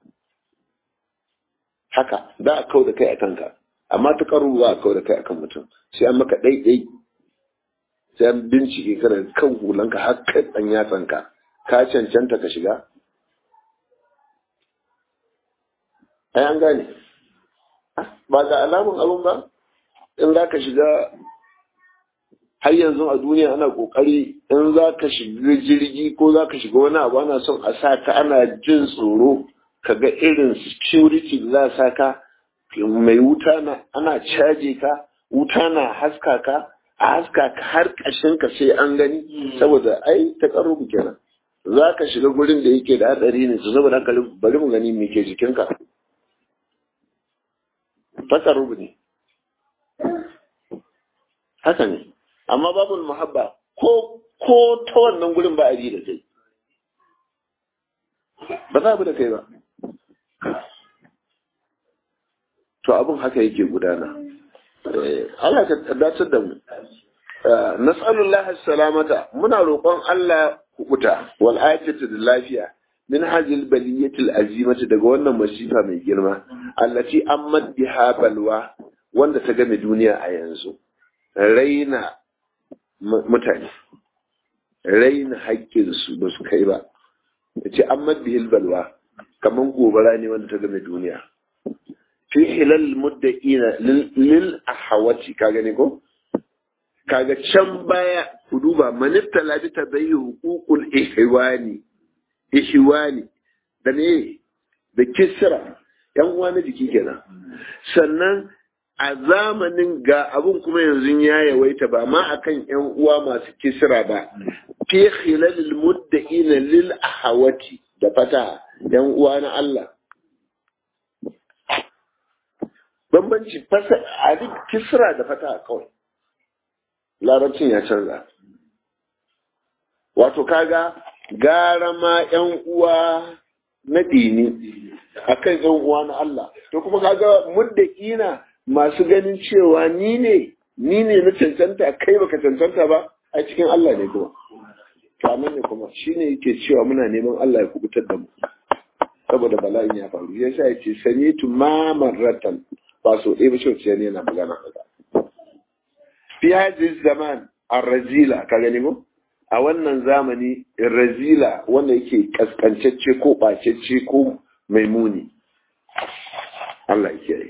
Speaker 1: haka da a kau da kai a kanka amma ta karu ba a kau da kai akan mutum sai an maka ɗaiɗai sai an bincike kana kan hulanka har kai ɗan yatsanka ka cancanta ka shiga ai an gane ba ga alamun abun ba in za ka shiga har yanzu a duniya ana kokari in za ka shiga jirgi ko za ka shiga wani abu ana son a sa ka ana jin tsoro ka ga irin security da za a sa ka mai wuta na ana caje ka wuta na haska ka a haska ka har ƙashin ka sai an gani saboda ai ta karubu kenan za ka shiga gurin da yake da hatsari ne su saboda haka bari mu gani me ke jikinka ta karubu ne haka ne amma babul muhabba ko ko ta wannan gurin ba a ji da kai ba za a bi da kai ba to abin haka yake gudana Allah ka dacar da mu nas'alullah salamata muna roƙon Allah kubuta wal afiyatu da lafiya min hajil baliyatil azimati daga wannan masifa mai girma allati ammat biha balwa wanda ta game duniya a yanzu raina mutane raina haƙƙinsu ba su kai ba ya ce an madbihil balwa kamar gobara ne wanda ta game duniya fi hilal mudda'ina lil ahawati ka gani ko kaga can baya ku duba manifta labi ta bayi hukukul ihwani ihwani da ne da kisra yan uwa na jiki kenan sannan a zamanin ga abun kuma yanzu ya yawaita ba ma akan yan uwa masu kisra ba fi khilalil mudda'ina lil ahawati da fata yan uwa na Allah bambanci fasa a duk kisra da fata kawai larabcin ya canza wato kaga gara ma yan uwa na dini akan yan uwa na Allah to kuma kaga mudda'ina masu ganin cewa ni ne ni ne na cancanta kai baka cancanta ba a cikin Allah ne kuma kamar ne kuma shine yake cewa muna neman Allah ya kubutar da mu saboda bala'in ya faru yasa yace sanitu ma marratan ba so ɗaya ba shi ne yana magana haka fi hadis zaman ar-razila ka gani mu a wannan zamani razila wanda yake kaskancacce ko bacecce ko mai muni Allah ya kiyaye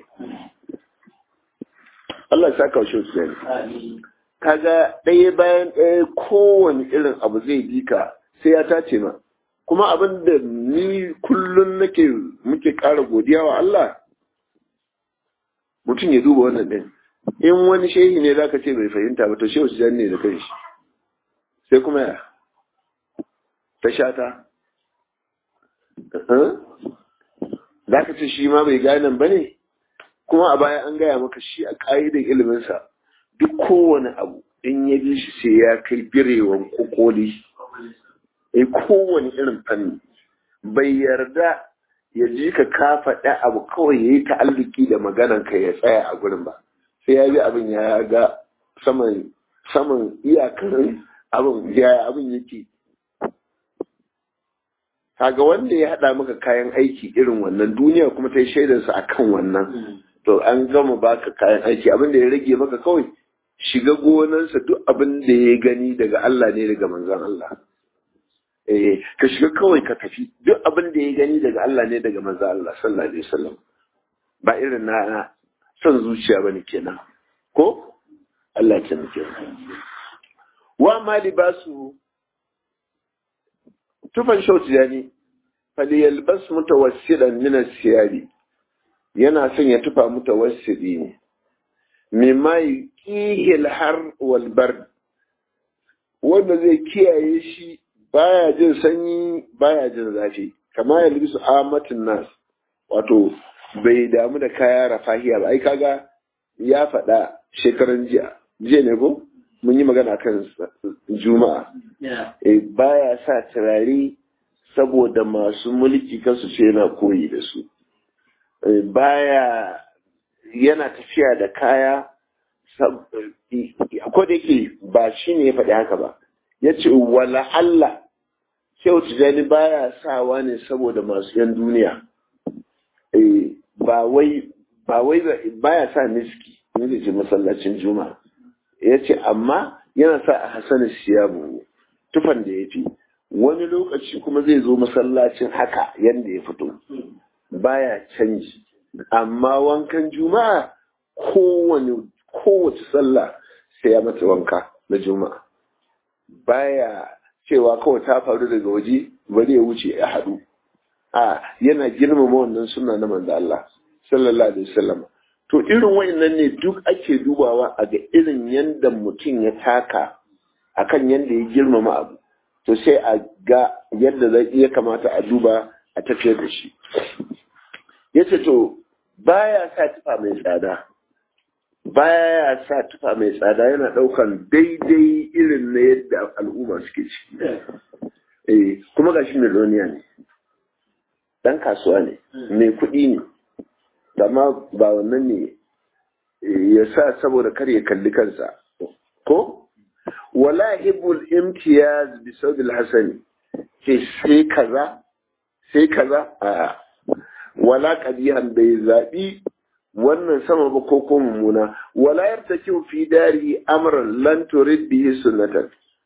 Speaker 1: Allah ya saka shi su ne kaga ɗaya bayan ɗaya kowane irin abu zai bi ka sai ya tace ma kuma abin da ni kullum nake muke ƙara godiya wa Allah mutum ya duba wannan ɗin in wani shehi ne zaka ce bai fahimta ba to shehu su ne da kanshi sai kuma ya ta shata za ka ce shi ma bai gane ba ne kuma a baya an gaya maka shi a ƙa'idar iliminsa duk kowane abu in ya bi shi sai ya kai birewan kokoli a kowane irin fanni bai yarda ya ji ka ka faɗa abu kawai ya yi ta'alluki da maganan ka ya tsaya a gurin ba sai ya bi abin ya ga saman saman iyakar abin ya abin yake kaga wanda ya haɗa maka kayan aiki irin wannan duniya kuma ta yi shaidarsa a kan wannan to an gama baka kayan aiki abin da ya rage maka kawai shiga gonarsa duk abin da ya gani daga Allah ne daga manzon Allah eh ka shiga kawai ka tafi duk abin da ya gani daga Allah ne daga manzon Allah sallallahu alaihi wasallam ba irin na son zuciya bane kenan ko Allah ya muke wa ma libasu tufan shauti yani faliyalbas mutawassidan min as-siyari yana son ya tufa mutawassidi ne mimma yuqihil har wal bard wanda zai kiyaye shi baya jin sanyi baya jin zafi kama ya libisu amatin nas wato bai damu da kaya rafahiya ba ai kaga ya faɗa shekaran jiya jiya ne ko mun yi magana kan juma'a eh baya sa turare saboda masu mulki kansu ce yana koyi da su baya yana tafiya da kaya ko da yake ba shi ne ya faɗi haka ba ya ce wala Allah shehu tijjani baya sawa ne saboda masu yan duniya ba wai ba wai baya sa miski ne ce masallacin juma'a ya ce amma yana sa a hasanin siyabu tufan da ya fi wani lokaci kuma zai zo masallacin haka yadda ya fito baya canji amma wankan juma'a kowane kowace sallah sai ya mata wanka na juma'a baya cewa kawai ta faru daga waje bari ya wuce ya haɗu a yana girmama wannan suna na manzo Allah sallallahu alaihi wasallam to irin wayannan ne duk ake dubawa a ga irin yanda mutum ya taka akan yanda ya girmama abu to sai a ga yadda zai iya kamata a duba a tafiyar da shi yace to baya sa tufa mai tsada baya sa tufa mai tsada yana daukan daidai irin na yadda al'umma suke ciki eh kuma gashi miliyoniya ne dan kasuwa ne mai kuɗi ne amma ba wannan ne ya sa saboda kar ya kalli kansa ko wala hibul imtiyaz bi saudil hasani ke sai kaza sai kaza a wala qadiyan bai zabi wannan sama ba ko ko mummuna wala yartaki fi dari amran lan turid bihi sunnatan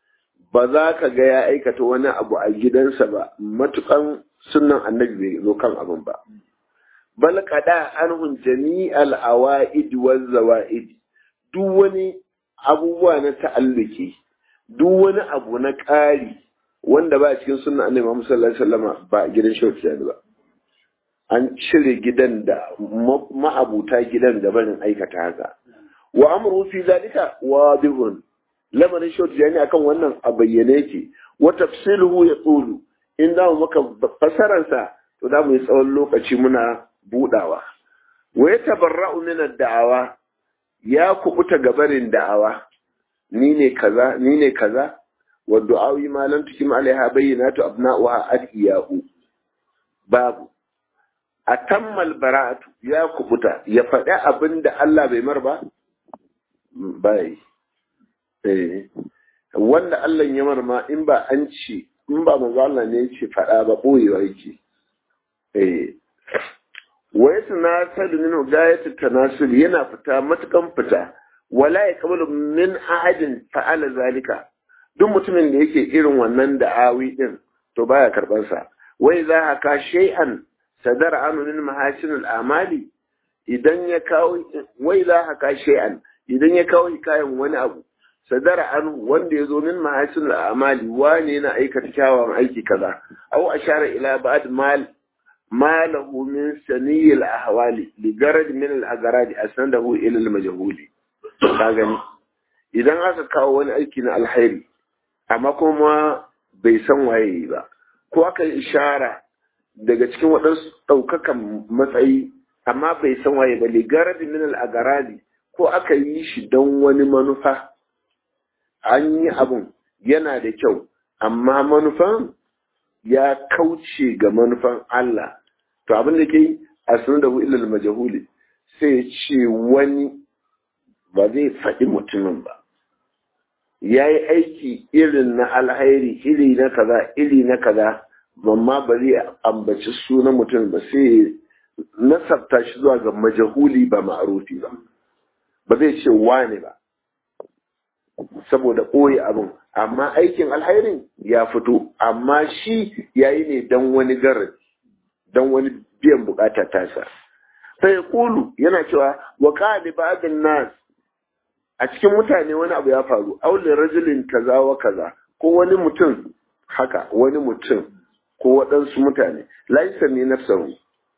Speaker 1: ba za ka ga ya aikata wani abu a gidansa ba matukan sunan annabi bai zo kan abin ba bal qada anhum jami'al awaid waz zawaid duk wani abubuwa na ta'alluki duk wani abu na ƙari wanda ba cikin sunan annabi Muhammad sallallahu alaihi wasallam ba gidan shehu ba an cire gidan da ma'abuta gidan da barin aikata haka wa amru fi zalika wadihun lamarin short jani akan wannan a bayyane yake wa tafsiluhu ya tsulu in za mu maka fasaransa to za mu yi tsawon lokaci muna budawa wa ya tabarra'u min da'awa ya kubuta gabarin da'awa ni ne kaza ni ne kaza wa du'awi ma lam tukim alaiha bayyinatu abna'uha adiyahu babu atammal bara'atu ya kubuta ya faɗi abin da Allah bai mar ba bai eh wanda Allah ya mar ma in ba an ci in ba manzo Allah ne yace faɗa ba boyewa yake eh wa yatanasal min gayat tanasul yana fita matukan fita wala yaqbalu min ahadin fa'ala zalika duk mutumin da yake irin wannan da'awi din to baya karban sa wai za haka shay'an sadar anu min mahasin al'amali idan ya kawo wai za haka shay'an idan ya kawo hikayen wani abu sadar anu wanda ya zo min mahasin al'amali wane yana aikata kyawawan aiki kaza aw ashara ila ba'd mal malahu min saniyil ahwali li garad min al agaradi asnadahu ila al majhuli ka gani idan aka kawo wani aiki na alkhairi amma kuma bai san waye ba ko aka yi ishara daga cikin waɗansu ɗaukakan matsayi amma bai san waye ba ligaradi min al-agaradi ko aka yi shi don wani manufa an yi abun yana da kyau amma manufan ya kauce ga manufan Allah to abin da ke a sunan da ilal majahuli sai ce wani ba zai faɗi mutumin ba ya yi aiki irin na alhairi iri na kaza iri na kaza amma ba zai ambaci sunan mutum ba sai nasabta shi zuwa ga majahuli ba ma'arufi ba ba zai ce wane ba saboda ɓoye abin amma aikin alhairin ya fito amma shi ya yi ne don wani garin don wani biyan bukata tasa sai kulu yana cewa wa qali ba'dun nas a cikin mutane wani abu ya faru aulin rajulin kaza wa kaza ko wani mutum haka wani mutum ko waɗansu mutane laisa ne nafsahu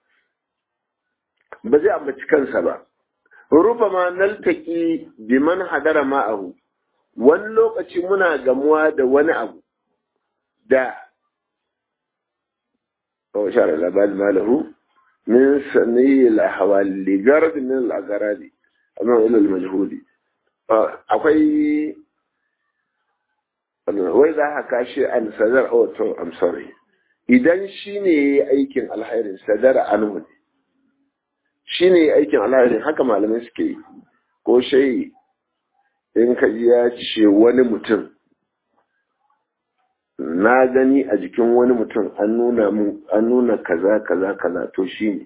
Speaker 1: ba zai ambaci kansa ba rufa ma naltaki biman hadara ma'ahu wani lokaci muna gamuwa da wani abu da oh shara labal malahu min sani al-ahwali garad min al-agaradi amma ila al-majhuli akwai wai za ka kashe an sadar oh to i'm sorry idan shi ne ya yi aikin alhairin sadara anhu ne shi ne ya aikin alhairin haka malamai suke yi ko shai in ka ji ya ce wani mutum na gani a jikin wani mutum an nuna mun an nuna kaza kaza kaza to shi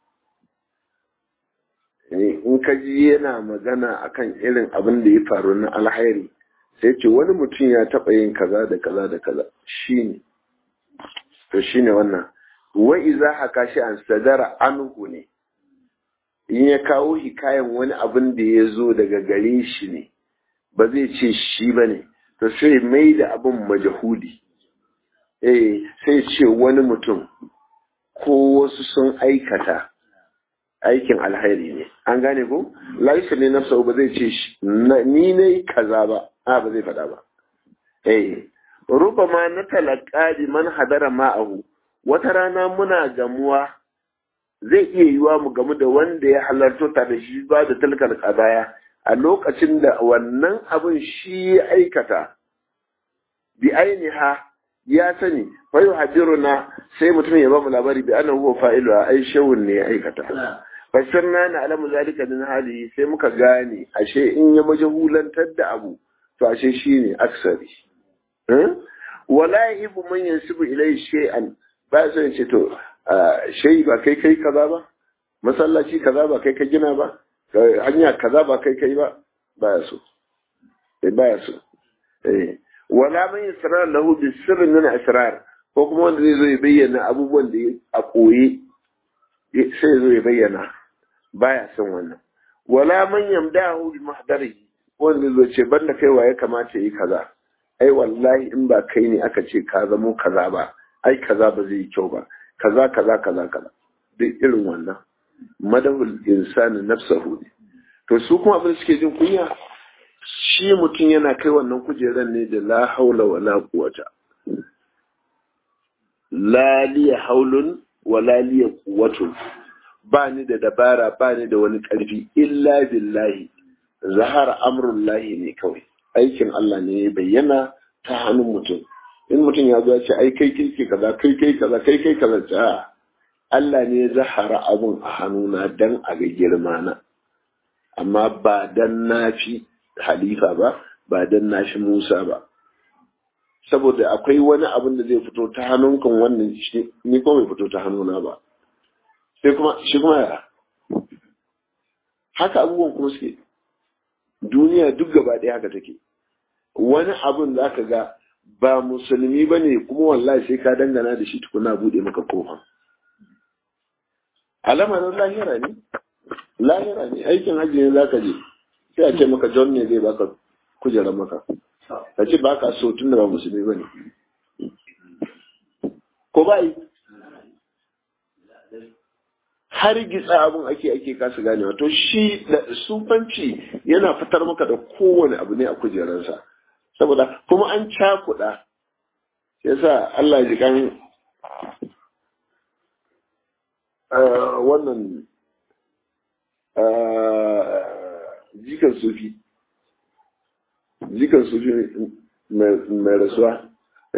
Speaker 1: ne in ka ji yana magana akan irin abin da ya faru na alhairi sai ce wani mutum ya taɓa yin kaza da kaza da kaza shi ne to shine wannan wa iza haka shi an sadara anhu ne in ya kawo hikayen wani abin da ya zo daga gare shi ne ba zai ce shi ba ne to sai mai da abin majahudi eh sai ce wani mutum ko wasu sun aikata aikin alhairi ne an gane ko laisa ne nafsa ba zai ce ni ne kaza ba a ba zai faɗa ba eh rubama na talaka bi man hadara ma'ahu wata rana muna gamuwa zai iya yiwa mu gamu da wanda ya halarto ta da shi ba da talkar kadaya a lokacin da wannan abin shi ya aikata bi ainiha ya sani fa yuhadiruna sai mutum ya ba mu labari bi annahu huwa fa'ilu ai shawun ne ya aikata fasirna na alamu zalika min hali sai muka gane ashe in ya majahulantar da abu to ashe shine aksari wala yahibu man yansibu ilai shay'an ba sai ce to shay ba kai kai kaza ba masallaci kaza ba kai ka gina ba hanya kaza ba kai kai ba baya so eh baya so eh wala man yasrar lahu bi sirrin min asrar ko kuma wanda zai zo ya bayyana abubuwan da a koye sai zo ya bayyana baya son wannan wala man yamdahu bi mahdarihi wanda zai ce banda kai wa ya kamata yi kaza ai wallahi in ba kai ne aka ce ka zamo kaza ba ai kaza ba zai yi kyau ba kaza kaza kaza kaza duk irin wannan madahul insani nafsahu ne to su kuma abin suke jin kunya shi mutum yana kai wannan kujeran ne da la haula wala quwata la liya haulun wala liya quwwatun ba ni da dabara ba ni da wani karfi illa billahi zahara amrullahi ne kawai aikin Allah ne ya bayyana ta hannun mutum in mutum ya zo ya ce ai kai kai kaza kai kai kaza kai kai kaza ta Allah ne ya zahara abun a hannuna dan a ga girma na amma ba dan na fi halifa ba ba dan na fi Musa ba saboda akwai wani abin da zai fito ta hannunkan wannan ni ko bai fito ta hannuna ba sai kuma shi kuma ya haka abubuwan kuma suke duniya duk gaba ɗaya haka take wani abin za ka ga ba musulmi ba ne kuma wallahi sai ka dangana da shi tukuna buɗe maka kofa alamarin lahira ne lahira ne aikin hajji ne za ka je sai a ce maka john ne zai baka kujerar maka ka ce ba ka so tun da ba musulmi ba ne ko ba yi har gitsa abin ake ake kasa ganewa to shi da sufanci yana fitar maka da kowane abu ne a kujerarsa saboda kuma an cakuɗa yasa Allah ji kan wannan jikan sufi jikan sufi mai rasuwa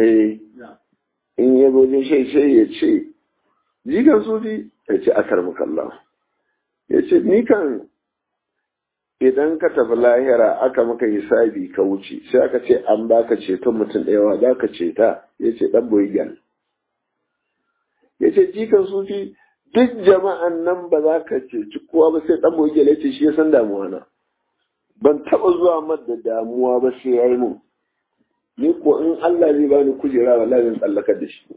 Speaker 1: in ya goje shai shai ya ce jikan sufi ya ce akar mukalla ya ce ni kan idan ka tafi lahira aka maka hisabi ka wuce sai aka ce an baka ceton mutum ɗaya za ka ceta ya ce ɗan boyigal ya ce jikan sufi duk jama'an nan ba za ka ceci kowa ba sai ɗan boyigal ya ce shi ya san damuwa na ban taɓa zuwa mar da damuwa ba sai ya yi mun ni ko in Allah zai bani kujera wallahi zan tsallakar da shi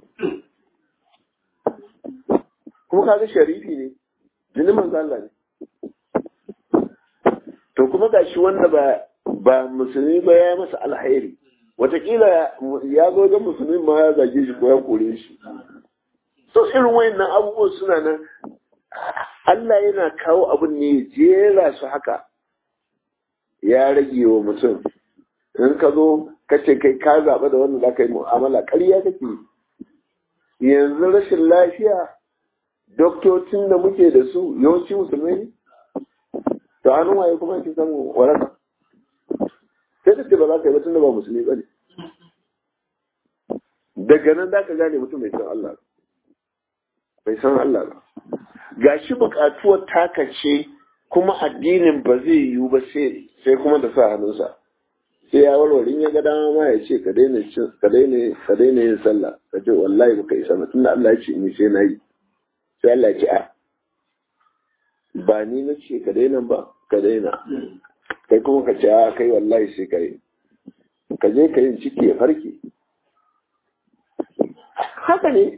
Speaker 1: kuma kaga sharifi ne jini manzo Allah ne to kuma gashi wanda ba ba musulmi ba ya masa alheri watakila ya zo ga musulmi ma ya zage shi ko ya kore shi so irin wayannan abubuwan suna nan Allah yana kawo abin ne jera su haka ya rage wa mutum in ka zo ka ce kai ka zaɓa da wanda za ka yi mu'amala ƙarya kake yanzu rashin lafiya doktocin da muke da su yawanci musulmai ne to hannun waye kuma ake samun waraka sai da ce ba za ka yi batun da ba musulmi ba ne daga nan za ka gane mutum bai san Allah bai san Allah ba ga shi buƙatuwar takace kuma addinin ba zai yiwu ba sai kuma da sa hannunsa sai ya warware in ya ga dama ma ya ce ka daina ka daina ka daina yin sallah ka ce wallahi baka isa ba tunda Allah ya ce ni sai na yi sai Allah ya ce a ba ni na ce ka daina ba ka daina kai kuma ka ce a kai wallahi sai ka yi ka je ka yin ciki ya farke haka ne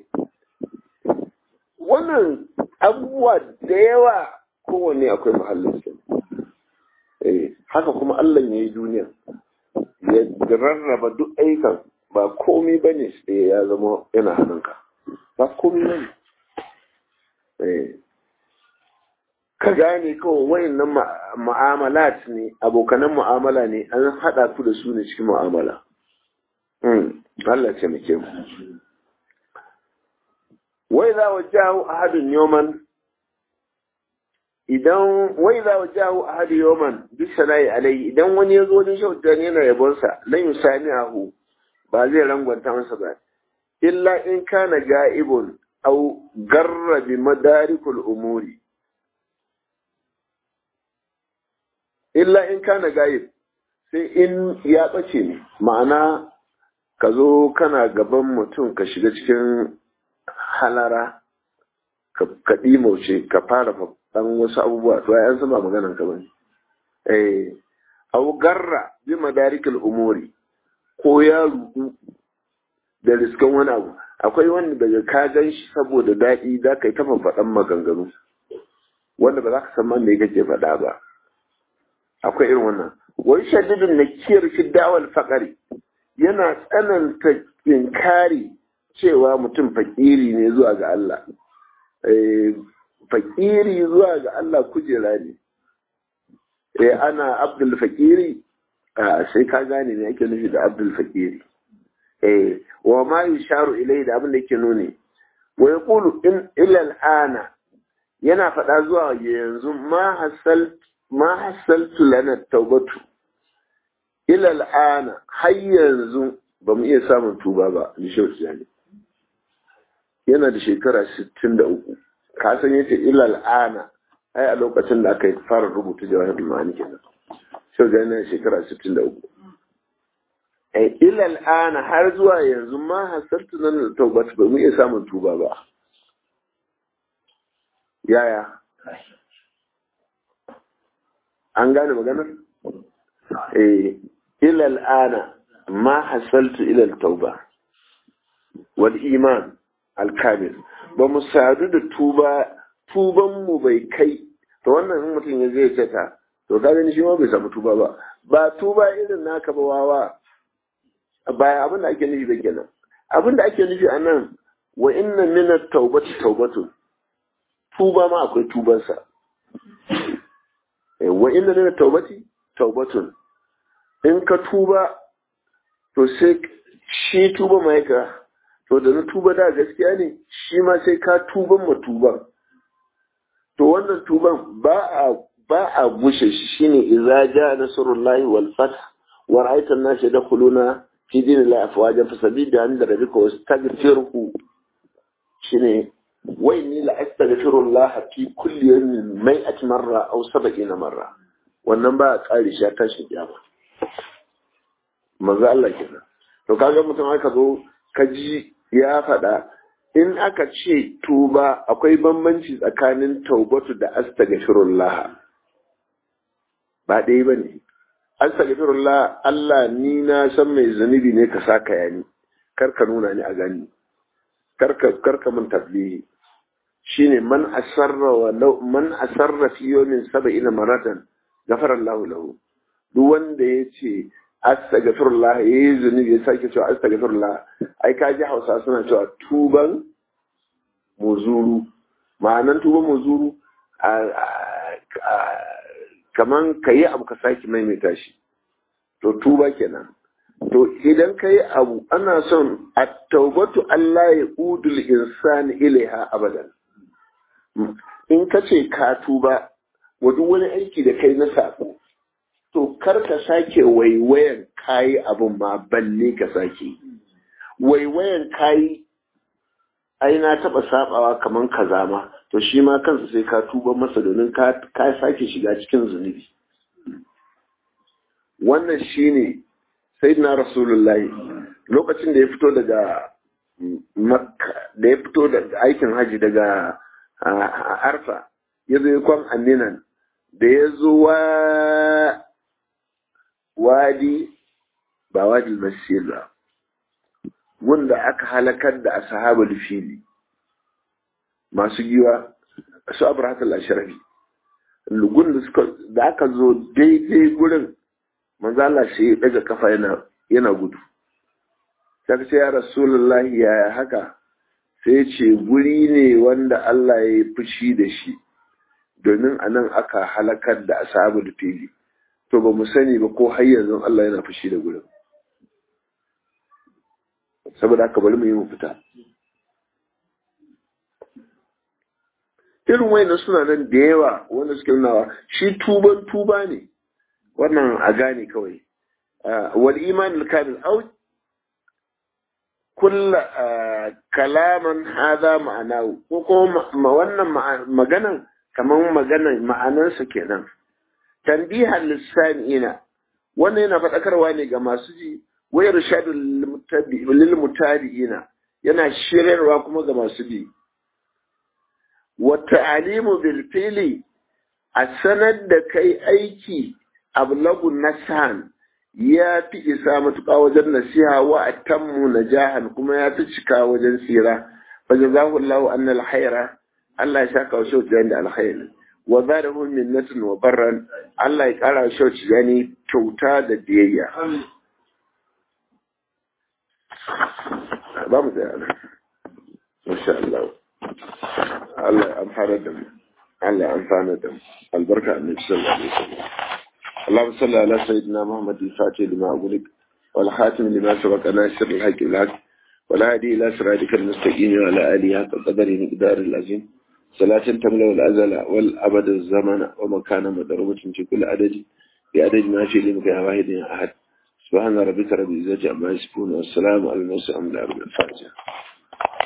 Speaker 1: wannan abubuwa da yawa kowanne akwai mahallin sa haka kuma Allah ya yi duniya ya rarraba duk aikan ba komai ba ne sai ya zama yana hannunka ba komai ba ne ka gane kawai wayannan ma'amalat ne abokanan mu'amala ne an haɗa ku da su ne cikin mu'amala Allah ce muke mu wai za wa jawo ahadun yoman idan wai za wa jawo ahadun yoman duk sana'i alai idan wani ya zo wajen shautan yana yabonsa lan yusani ahu ba zai rangwanta masa ba illa in kana ga'ibun au garra bi madarikul umuri illa in kana ga'ib sai in ya ɓace ne ma'ana ka zo kana gaban mutum ka shiga cikin halara ka ɗimauce ka fara ɗan wasu abubuwa to ya san ba maganan ka bane eh au garra bi madarikul umuri ko ya rudu da riskan wani abu akwai wanda daga ka gan shi saboda daɗi za ka yi tafa faɗan maganganu wanda ba za ka san man me kake faɗa ba akwai irin wannan wani shaddidin na kiyar shi dawal faƙari yana tsananta inkari cewa mutum fakiri ne zuwa ga Allah fakiri zuwa ga Allah kujera ne eh ana abdul fakiri sai ka gane ne ake nufi da abdul fakiri eh wa ma yusharu ilai da abin da yake nuni wa yaqulu in ila al'ana yana faɗa zuwa yanzu ma hasal ma hasaltu lana taubatu ila al'ana har yanzu ba mu iya samun tuba ba ni ne yana da shekara 63 ka san yace ila al'ana ai a lokacin da aka fara rubuta jawahir ma'ani kenan sai ga yana shekara 63 ai ila al'ana har zuwa yanzu ma hasaltu nan taubat ba mu iya samun tuba ba yaya an gane maganar eh ila al'ana ma hasaltu ila tauba wal iman al-kamil ba mu sadu da tuba tuban mu bai kai to wannan in mutum ya zai cata to ka gani shi ma bai samu tuba ba ba tuba irin naka ba wawa ba abin da ake nufi ba kenan abin da ake nufi a nan wa inna min at-taubati taubatun tuba ma akwai tubansa wa inna min at-taubati taubatun in ka tuba to sai shi tuba mai ka to da na tuba da gaskiya ne shi ma sai ka tuban ma tuban to wannan tuban ba a ba a gushe shi shine idza jaa nasrullahi wal fath wa ra'aita an-nas yadkhuluna fi dinillahi afwaja fasabida an da rabbika wastaghfirhu shine wa inni la astaghfirullah fi kulli yawmin mai'at marra aw sab'ina marra wannan ba a kare shi ta shi kiyama manzo Allah kenan to kaga mutum aka zo ka ji ya faɗa in aka ce tuba akwai bambanci tsakanin taubatu da astaghfirullah ba ɗaya ba ne astaghfirullah Allah ni na san mai zunubi ne ka saka yani kar ka nuna ni a gani kar ka mun tablihi shine man asarra wa law man asarra fi yawmin sab'ina maratan ghafara Allah lahu duk wanda yace astaghfirullah yayi zunubi ya sake cewa astaghfirullah ai ka ji Hausa suna cewa tuban muzuru ma'anan tuban muzuru kaman ka yi abu ka sake maimaita shi to tuba kenan to idan ka yi abu ana son a taubatu Allah ya udul insani ilaiha abadan in ka ce ka tuba wa duk wani aiki da kai na sako to kar ka sake waiwayan kayi abun ma balle ka sake waiwayan kayi ai na taba sabawa kaman kaza ma to shi ma kansa sai ka tuba masa domin ka sake shiga cikin zunubi wannan shine sayyidina rasulullahi lokacin da ya fito daga makka da ya fito daga aikin haji daga arfa ya zo kwan aminan da ya zo wa wadi ba wadi masir ba wanda aka halakar da ashabul fili masu giwa su abrahatul ashrafi lugun da suka da aka zo daidai gurin manzo Allah sai ya daga kafa yana yana gudu sai ce ya rasulullahi ya haka sai ce guri ne wanda Allah ya yi fushi da shi domin anan aka halakar da ashabul fili to ba mu sani ba ko har yanzu Allah yana fushi da gurin saboda haka bari mu yi mu fita irin wayannan suna nan da yawa wanda suke nunawa shi tuban tuba ne wannan a gane kawai wal iman al kamil au kulla kalaman hada ma'anahu ko kuma wannan maganan kaman maganan ma'anarsa kenan tanbihan lisani'ina wannan yana faɗakarwa ne ga masu ji wayar rashadul lil mutabi'ina yana shiryarwa kuma ga masu bi wa ta'alimu bil fili a sanar da kai aiki ablagu nasan ya fi isa matuƙa wajen nasiha wa atammu najahan kuma ya fi cika wajen tsira fa jazahu Allahu anna alkhaira Allah ya saka wa shauki da alkhairi wa zadahu minnatun wa barran Allah ya kara shauki gani kyauta da biyayya ba mu da yana masha Allah Allah ya amfana da mu Allah ya amfana da mu albarka annabi sallallahu alaihi wasallam اللهم صل على سيدنا محمد الفاتح لما أغلق والخاتم لما سبق ناصر الحق بالحق والهادي إلى صراطك المستقيم وعلى آله حق قدر مقدار العظيم صلاة تملأ الأزل والأبد الزمن ومكان مضروبة في كل عدد بعدد ما في لمك واحد أحد سبحان ربك رب العزة عما يصفون والسلام على المرسلين الحمد لله رب الفاتحة